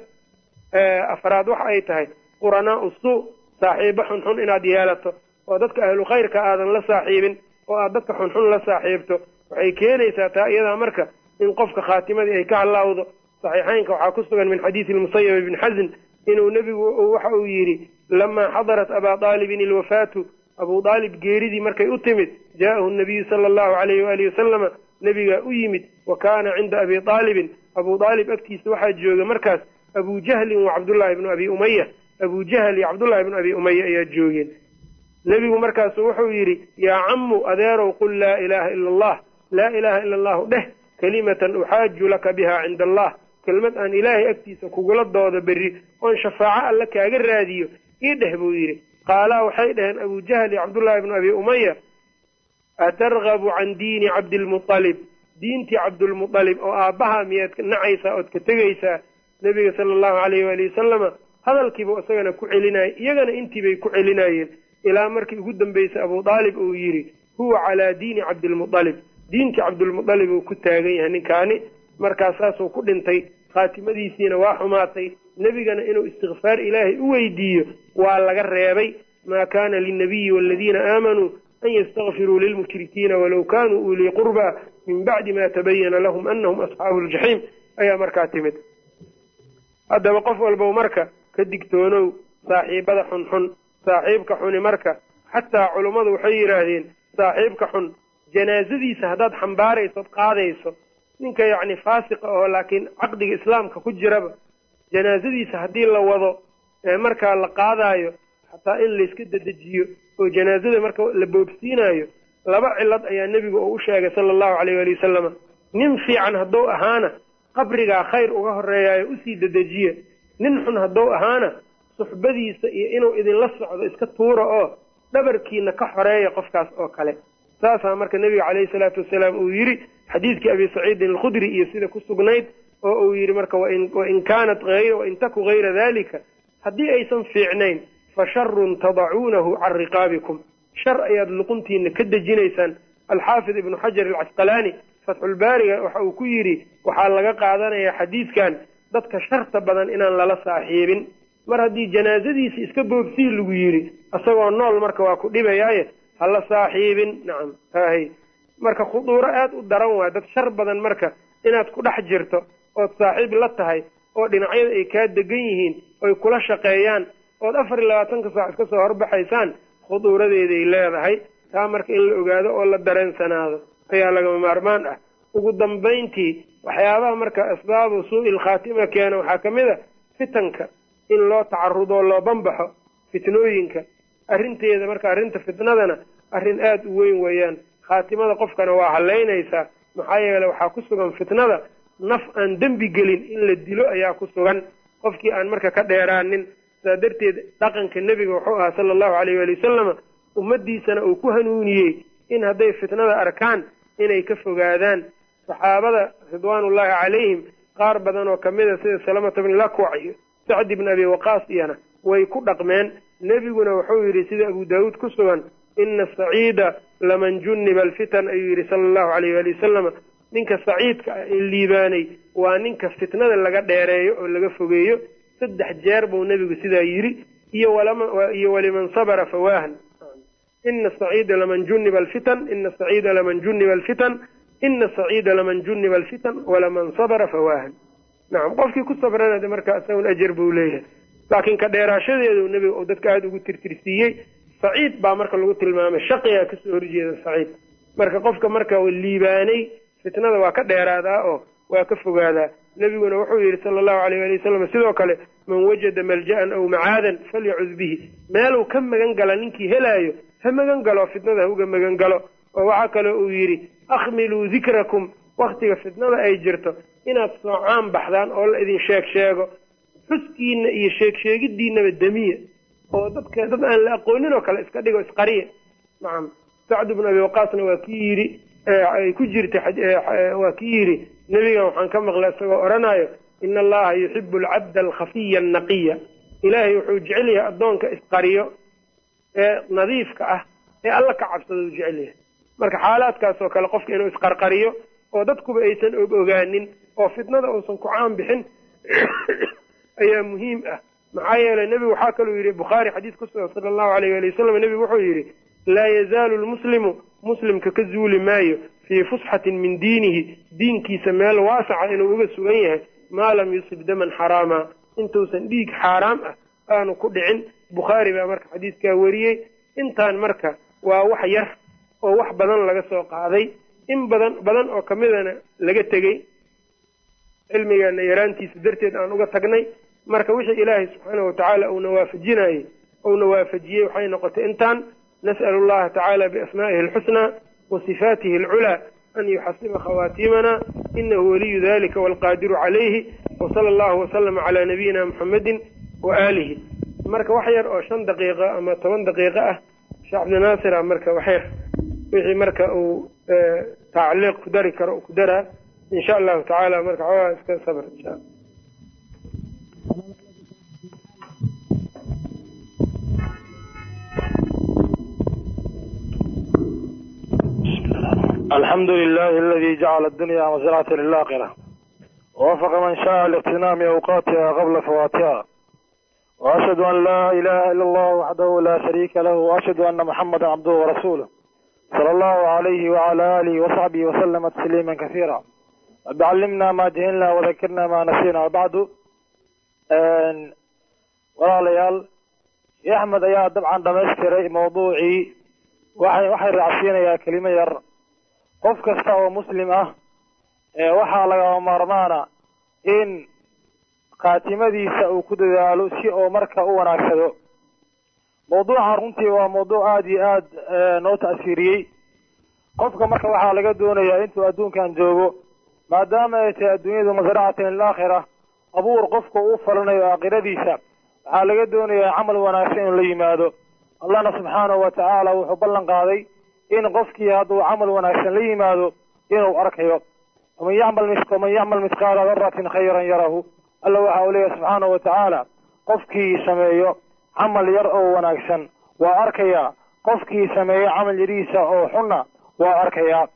afraad waxa ay tahay quranaau suu saaxiibo xunxun inaad yeelato oo dadka ahlu khayrka aadan la saaxiibin oo aad dadka xunxun la saaxiibto waxay keenaysaa taa iyadaa marka in qofka khaatimadii ay ka halaawdo saxiixaynka waxaa ku sugan min xadiisi lmusayab ibni xasin inuu nebigu waxa uu yidhi lamaa xadarat abaa aalibin ilwafaatu abuu aalib geeridii markay u timid jaa'ahu nabiyu sala allahu alayhi waalihi wasalama nebigaa u yimid wa kaana cinda abi aalibin abuu aalib agtiisa waxaa jooga markaas abu jahlin wa cabdullahi ibnu abi umaya abu jahl iyo cabdullahi ibnu abi umaya ayaa joogeen nebigu markaasu wuxuu yidhi yaa cammu adeerow qul laa ilaaha ila allah laa ilaaha ila allahu dheh kelimatan uxaaju laka biha cinda allah kelmad aan ilaahay agtiisa kugula doodo berri oon shafaaco alle kaaga raadiyo ii dheh buu yidhi qaalaa waxay dhaheen abu jahl iyo cabdullahi ibnu abi umaya atargabu can diini cabdilmualib diintii cabdulmualib oo aabbaha miyaad nacaysaa ood ka tegaysaa nebiga sala allahu alayh waali wasalama hadalkiibu isagana ku celinaya iyagana intiibay ku celinayeen ilaa markii ugu dambeysay abu aalib uu yidhi huwa calaa diini cabdilmualib diintii cabdulmualib uu ku taagan yahay ninkaani markaas saasuu ku dhintay khaatimadiisiina waa xumaatay nebigana inuu istikfaar ilaahay u weydiiyo waa laga reebay maa kaana linnabiyi waaladiina aamanuu an yastakfiruu lilmushrikiina walow kaanuu ulii qurbaa min bacdi ma tabayana lahum anahum asxaabu ljaxiim ayaa markaa timid haddaba qof walbow marka ka digtoonow saaxiibada xunxun saaxiibka xuni marka xataa culummadu waxay yidhaahdeen saaxiibka xun janaasadiisa haddaad xambaaraysood qaadayso ninka yacni faasiqa oo laakiin caqdiga islaamka ku jiraba janaasadiisa haddii la wado ee markaa la qaadaayo xataa in layska dedejiyo oo janaasada marka la boobsiinayo laba cilad ayaa nebigu oo u sheegay sala allahu caleyh waali wasalama nin fiican hadduu ahaana qabrigaa khayr uga horreeyaayo usii dedejiya nin xun hadduu ahaana suxbadiisa iyo inuu idinla socdo iska tuura oo dhabarkiina ka xoreeya qofkaas oo kale saasaa marka nebiga caleyhi salaatu wasalaam uu yidhi xadiidkii abi saciidin alkhudri iyo sida ku sugnayd oo uu yidhi marka wain kaanat wain taku hayra dalika haddii aysan fiicnayn fa sharun tadacuunahu can riqaabikum shar ayaad luquntiina ka dejinaysaan alxaafid ibnu xajar alcasqalaani fatxulbaariga waxa uu ku yidhi waxaa laga qaadanayaa xadiidkan dadka sharta badan inaan lala saaxiibin mar haddii janaasadiisa iska boobsii lagu yidhi isagoo nool marka waa ku dhibayaaye hala saaxiibin nacam hahay marka khuduuro aad u daran waay dad shar badan marka inaad ku dhex jirto ood saaxiib la tahay oo dhinacyada ay kaa degan yihiin oy kula shaqeeyaan ood afar iyo labaatanka saac iska soo horbaxaysaan khuduuradeeday leedahay taa marka in la ogaado oo la dareensanaado ayaa lagama maarmaan ah ugu dambayntii waxyaabaha marka asbaabu suu'il khaatima keena waxaa ka mid a fitanka in loo tacarudoo loo banbaxo fitnooyinka arrinteeda marka arrinta fitnadana arrin aada u weyn weeyaan khaatimada qofkana waa halaynaysaa maxaa yeele waxaa ku sugan fitnada naf aan dembi gelin in la dilo ayaa ku sugan qofkii aan marka ka dheeraanin saa darteed dhaqanka nebiga wuxuu ahaa sala allahu alayh waali wasalama ummaddiisana uu ku hanuuniyey in hadday fitnada arkaan inay ka fogaadaan saxaabada ridwaanullaahi calayhim qaar badan oo kamid a sida salamata bni lakwac iyo sacdi bni abi waqaas iyana way ku dhaqmeen nebiguna wuxuu yidhi sida abu daawuud ku sugan ina saciida laman junniba alfitan ayuu yidhi sala allahu alayh waali wasalama ninka saciidka ah ee liibaanay waa ninka fitnada laga dheereeyo oo laga fogeeyo saddex jeer buu nebigu sidaa yidhi iyo iyo waliman sabara fawaahan ina saciida laman junniba alfitan ina saciida laman junniba alfitan ina saciida laman junniba alfitan walaman sabara fawaahan nacam qofkii ku sabrana de marka isagun ajar buu leeyahay laakiin ka dheeraashadeedu nebiga uu dadka aada ugu tirtirsiiyey saciid baa marka lagu tilmaamay shaqigaa kasoo horjeeda saciid marka qofka marka liibaanay fitnada waa ka dheeraadaa oo waa ka fogaadaa nebiguna wuxuu yidhi sala allahu alayh ali wasalam sidoo kale man wajada malja'an aw macaadan falyacud bihi meeluu ka magan gala ninkii helaayo ha magan galo fitnada ha uga magan galo oo waxaa kaloo uu yidhi akhmiluu dikrakum waktiga fitnada ay jirto inaad soocaan baxdaan oo la idin sheeg sheego xuskiina iyo sheeg sheegidiinaba demiya oo dadka dad aan la aqoonin oo kale iska dhigo isqariya nacam sacd bnu abi waqaasna waa kii yidhi ay ku jirta waa kii yidhi nebigan waxaan ka maqlay isagoo odhanayo ina allaha yuxibu alcabda alkhafiya annaqiya ilaahay wuxuu jecel yahay addoonka isqariyo ee nadiifka ah ee alla ka cabsada uu jecel yahay marka xaalaadkaas oo kale qofka inuu isqarqariyo oo dadkuba aysan og ogaanin oo fitnada uusan ku caan bixin ayaa muhiim ah maxaa yeelay nebigu waxaa kaluu yidhi bukhaari xadiis ku sugan sala allahu alayh ali wasalam nebigu wuxuu yidhi laa yazaalu lmuslimu muslimka ka zuuli maayo fii fusxatin min diinihi diinkiisa meel waasaca inuu uga sugan yahay maa lam yusib daman xaraama intuusan dhiig xaaraam ah aanu ku dhicin bukhaari baa marka xadiiskaa wariyey intaan marka waa wax yar oo wax badan laga soo qaaday in badan badan oo kamidana laga tegey cilmigeena yaraantiisa darteed aan uga tagnay marka wixii ilaahay subxaanahu watacaala uuna waafajinayey uuna waafajiyey waxay noqotay intaan nas'alu allaha tacaala biasmaa'ihi alxusnaa wa sifaatihi alculaa an yuxasiba khawaatimana inahu waliyu dalika walqaadiru calayhi wasala allahu wasalama calaa nabiyina muxamedin wa aalihi marka wax yar oo shan daqiiqo ama toban daqiiqo ah sheekh cabdinaasir a marka wax yar wixii marka uu tacliiq ku dari karo ku daraa insha allahu tacaala marka xoogaa iska sabr insha alla alxamdu lilahi aladi jacala adunya masracata lilaakira wwafaqa man shaءa liqtinaami awqaatiha qabla fawaatiha وأشhهd an la ilaha ilا اllah waxdahu la shariika lah وأshhadu ana mxamada cabduhu warasulah slى اllahu عalyhi وعlى alihi وصaxbihi وslma تsliima kaثيira rab calimna ma jahilna وdakirna ma nasina wbacdu walaalayaal shee axmed ayaa dabcan dhamaystiray mawduucii waay waxay raacsiinayaa kelimo yar qof kasta oo muslim ah waxaa lagama maarmaana in khaatimadiisa uu ku dadaalo si oo marka u wanaagsado mawduucan runtii waa mawduuc aada iyo aad noo ta'siiriyey qofka marka waxaa laga doonayaa intuu adduunkan joogo maadaama ay tahay adduunyadu masracatan lilaakhira abuur qofka uu falanayo aakhiradiisa waxaa laga doonayaa camal wanaagsan inuu la yimaado allahna subxaanahu watacaala wuxuu ballan qaaday in qofkii hadduu camal wanaagsan la yimaado inuu arkayo waman yacmal waman yacmal mithqaala daratin khayran yarahu alla waxa uu leeyahy subxaanahu watacaala qofkii sameeyo camal yar oo wanaagsan waa arkayaa qofkii sameeyo camal yarihiisa oo xunna waa arkayaa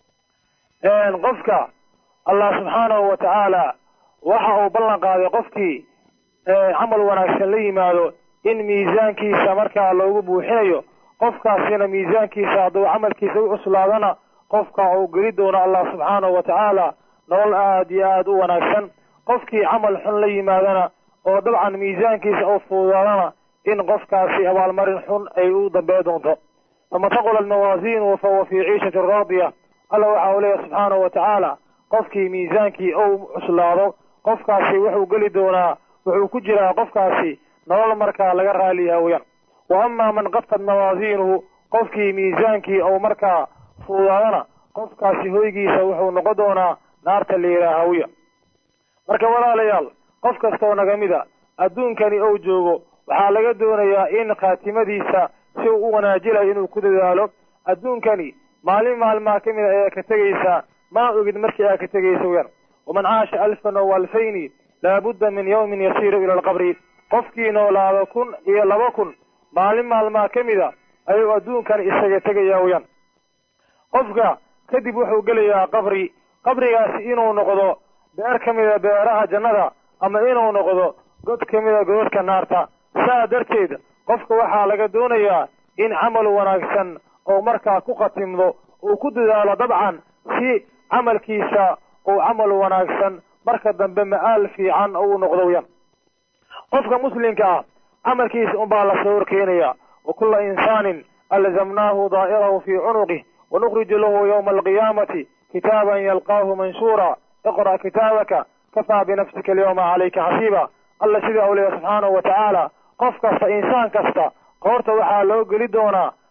qofka allah subxaanahu watacaala waxa uu ballan qaaday qofkii camal wanaagsan la yimaado in miisaankiisa markaa loogu buuxinayo qofkaasina miisaankiisa hadduu camalkiisa u cuslaadana qofka uu geli doono allah subxaanahu watacaala nolol aada iyo aada u wanaagsan qofkii camal xun la yimaadana oo dabcan miisaankiisa u fuudaadana in qofkaasi abaalmarin xun ay u dambey doonto fama taqulat mawaasiinuhu fahuwa fii ciishati raadiya alla waxa uu leeyahy subxaanahu watacaala qofkii miisaankii ou cuslaado qofkaasi wuxuu geli doonaa wuxuu ku jiraa qofkaasi nolol markaa laga raaliyaha weyaan wa ama man qafat mawaasiinuhu qofkii miisaankii ou markaa fuudaadana qofkaasi hoygiisa wuxuu noqon doonaa naarta layidhaaha wiya marka walaalayaal qof kastoo naga mida adduunkani ou joogo waxaa laga doonayaa in khaatimadiisa si uu u wanaajilayo inuu ku dadaalo adduunkani maalin maalmaa ka mid a ayaa ka tegaysaa mana ogid markii aa ka tegaysa weyaan waman caasha alfan o alfayni laabudda min yawmin yasiiru ila alqabri qofkii noolaado kun iyo laba kun maalin maalmaa ka mida ayuu adduunkani isaga tegayaa weyaan qofka kadib wuxuu gelayaa qabri qabrigaasi inuu noqdo beer ka mida beeraha jannada ama inuu noqdo god ka mida godadka naarta saa darteed qofka waxaa laga doonayaa in camal wanaagsan oo markaa ku khatimdo uu ku dadaalo dabcan si camalkiisa uu camal wanaagsan marka dambe ma-aal fiican uu noqdo weyaan qofka muslimka ah camalkiisa unbaa lasoo horkeenaya wa kulla insaanin alzamnaahu daa'irahu fii cunuqih wanukriju lahu yawma alqiyaamati kitaaban yalqaahu manshuura iqra' kitaabaka kafaa binafsika alyawma calayka xasiiba alla sidaa u leeyahy subxaanahu watacaala qof kasta insaan kasta qoorta waxaa loo geli doonaa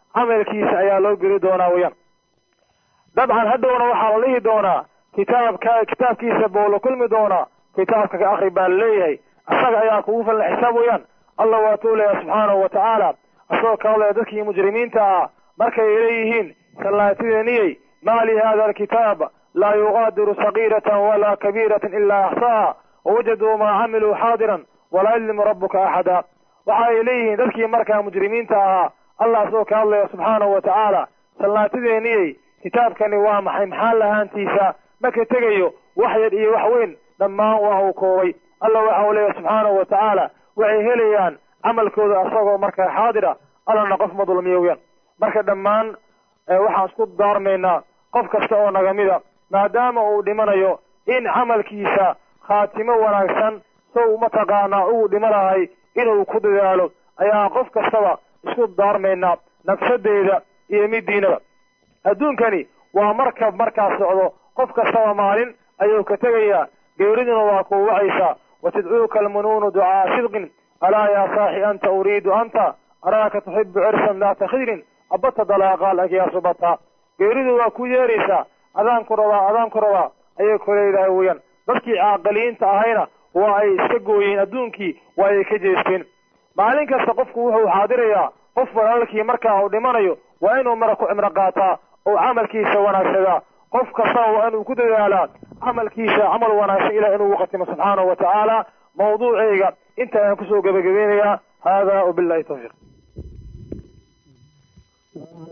camalkiisa ayaa loo geli doonaa weyaan dabcan hadhowna waxaa la dhihi doonaa kitaabka kitaabkiisa buu la kulmi doonaa kitaabka ka akri baa laleeyahay isaga ayaa kugu falan xisaab weyaan allah waatuu leeyahay subxaanahu watacaala isagoo ka hadlaya dadkii mujrimiinta ah markay leeyihiin sallaatideeniyey maa li hada alkitaab laa yugaadiru sagiiratan walaa kabiiratan ilaa axsaaha wawajaduu maa camiluu xaadiran walaa yadlimu rabuka axada waxa ay leeyihiin dadkii markaa mujrimiinta ahaa allah isagoo ka hadlaya subxaanahu watacaala sallaatideeniyey kitaabkani waa maxay maxaa lahaantiisa marka tegayo wax yar iyo wax weyn dhammaan waa uu koobay allah waxa uu leeyahay subxaanahu watacaala waxay helayaan camalkooda asagoo markaa xaadira allana qof ma dulmiyo weyaan marka dhammaan waxaan isku daarmaynaa qof kasta oo nagamida maadaama uu dhimanayo in camalkiisa khaatimo wanaagsan sow mataqaanaa ugu dhimanahay inuu ku dadaalo ayaa qof kastaba isku daarmaynaa nafsadeeda iyo midiinaba adduunkani waa markab markaa socdo qof kastaba maalin ayuu ka tegayaa geeriduna waa kuu wacaysaa watadcuuka almunuunu ducaa sidqin alaa yaa saaxi anta uriidu anta araaka tuxibu cirsan daata khidrin abata dalaaqaal agyaa subata geeridu waa ku yeeraysaa adaanku rabaa adaanku rabaa ayay ku leedahay weeyaan dadkii caaqiliyiinta ahayna waa ay iska gooyeen adduunkii waa ay ka jeesteen maalin kasta qofku wuxuu xaadirayaa qof walaalkii markaa uu dhimanayo waa inuu mara ku cimro qaataa oo camalkiisa wanaagsadaa qof kastaba waa inuu ku dadaalaa camalkiisa camal wanaagsan ilah inuu uqatimo subxaanahu watacaala mawduucayga inta ayaan kusoo gebagabeynayaa hada wabillahi tawfiiq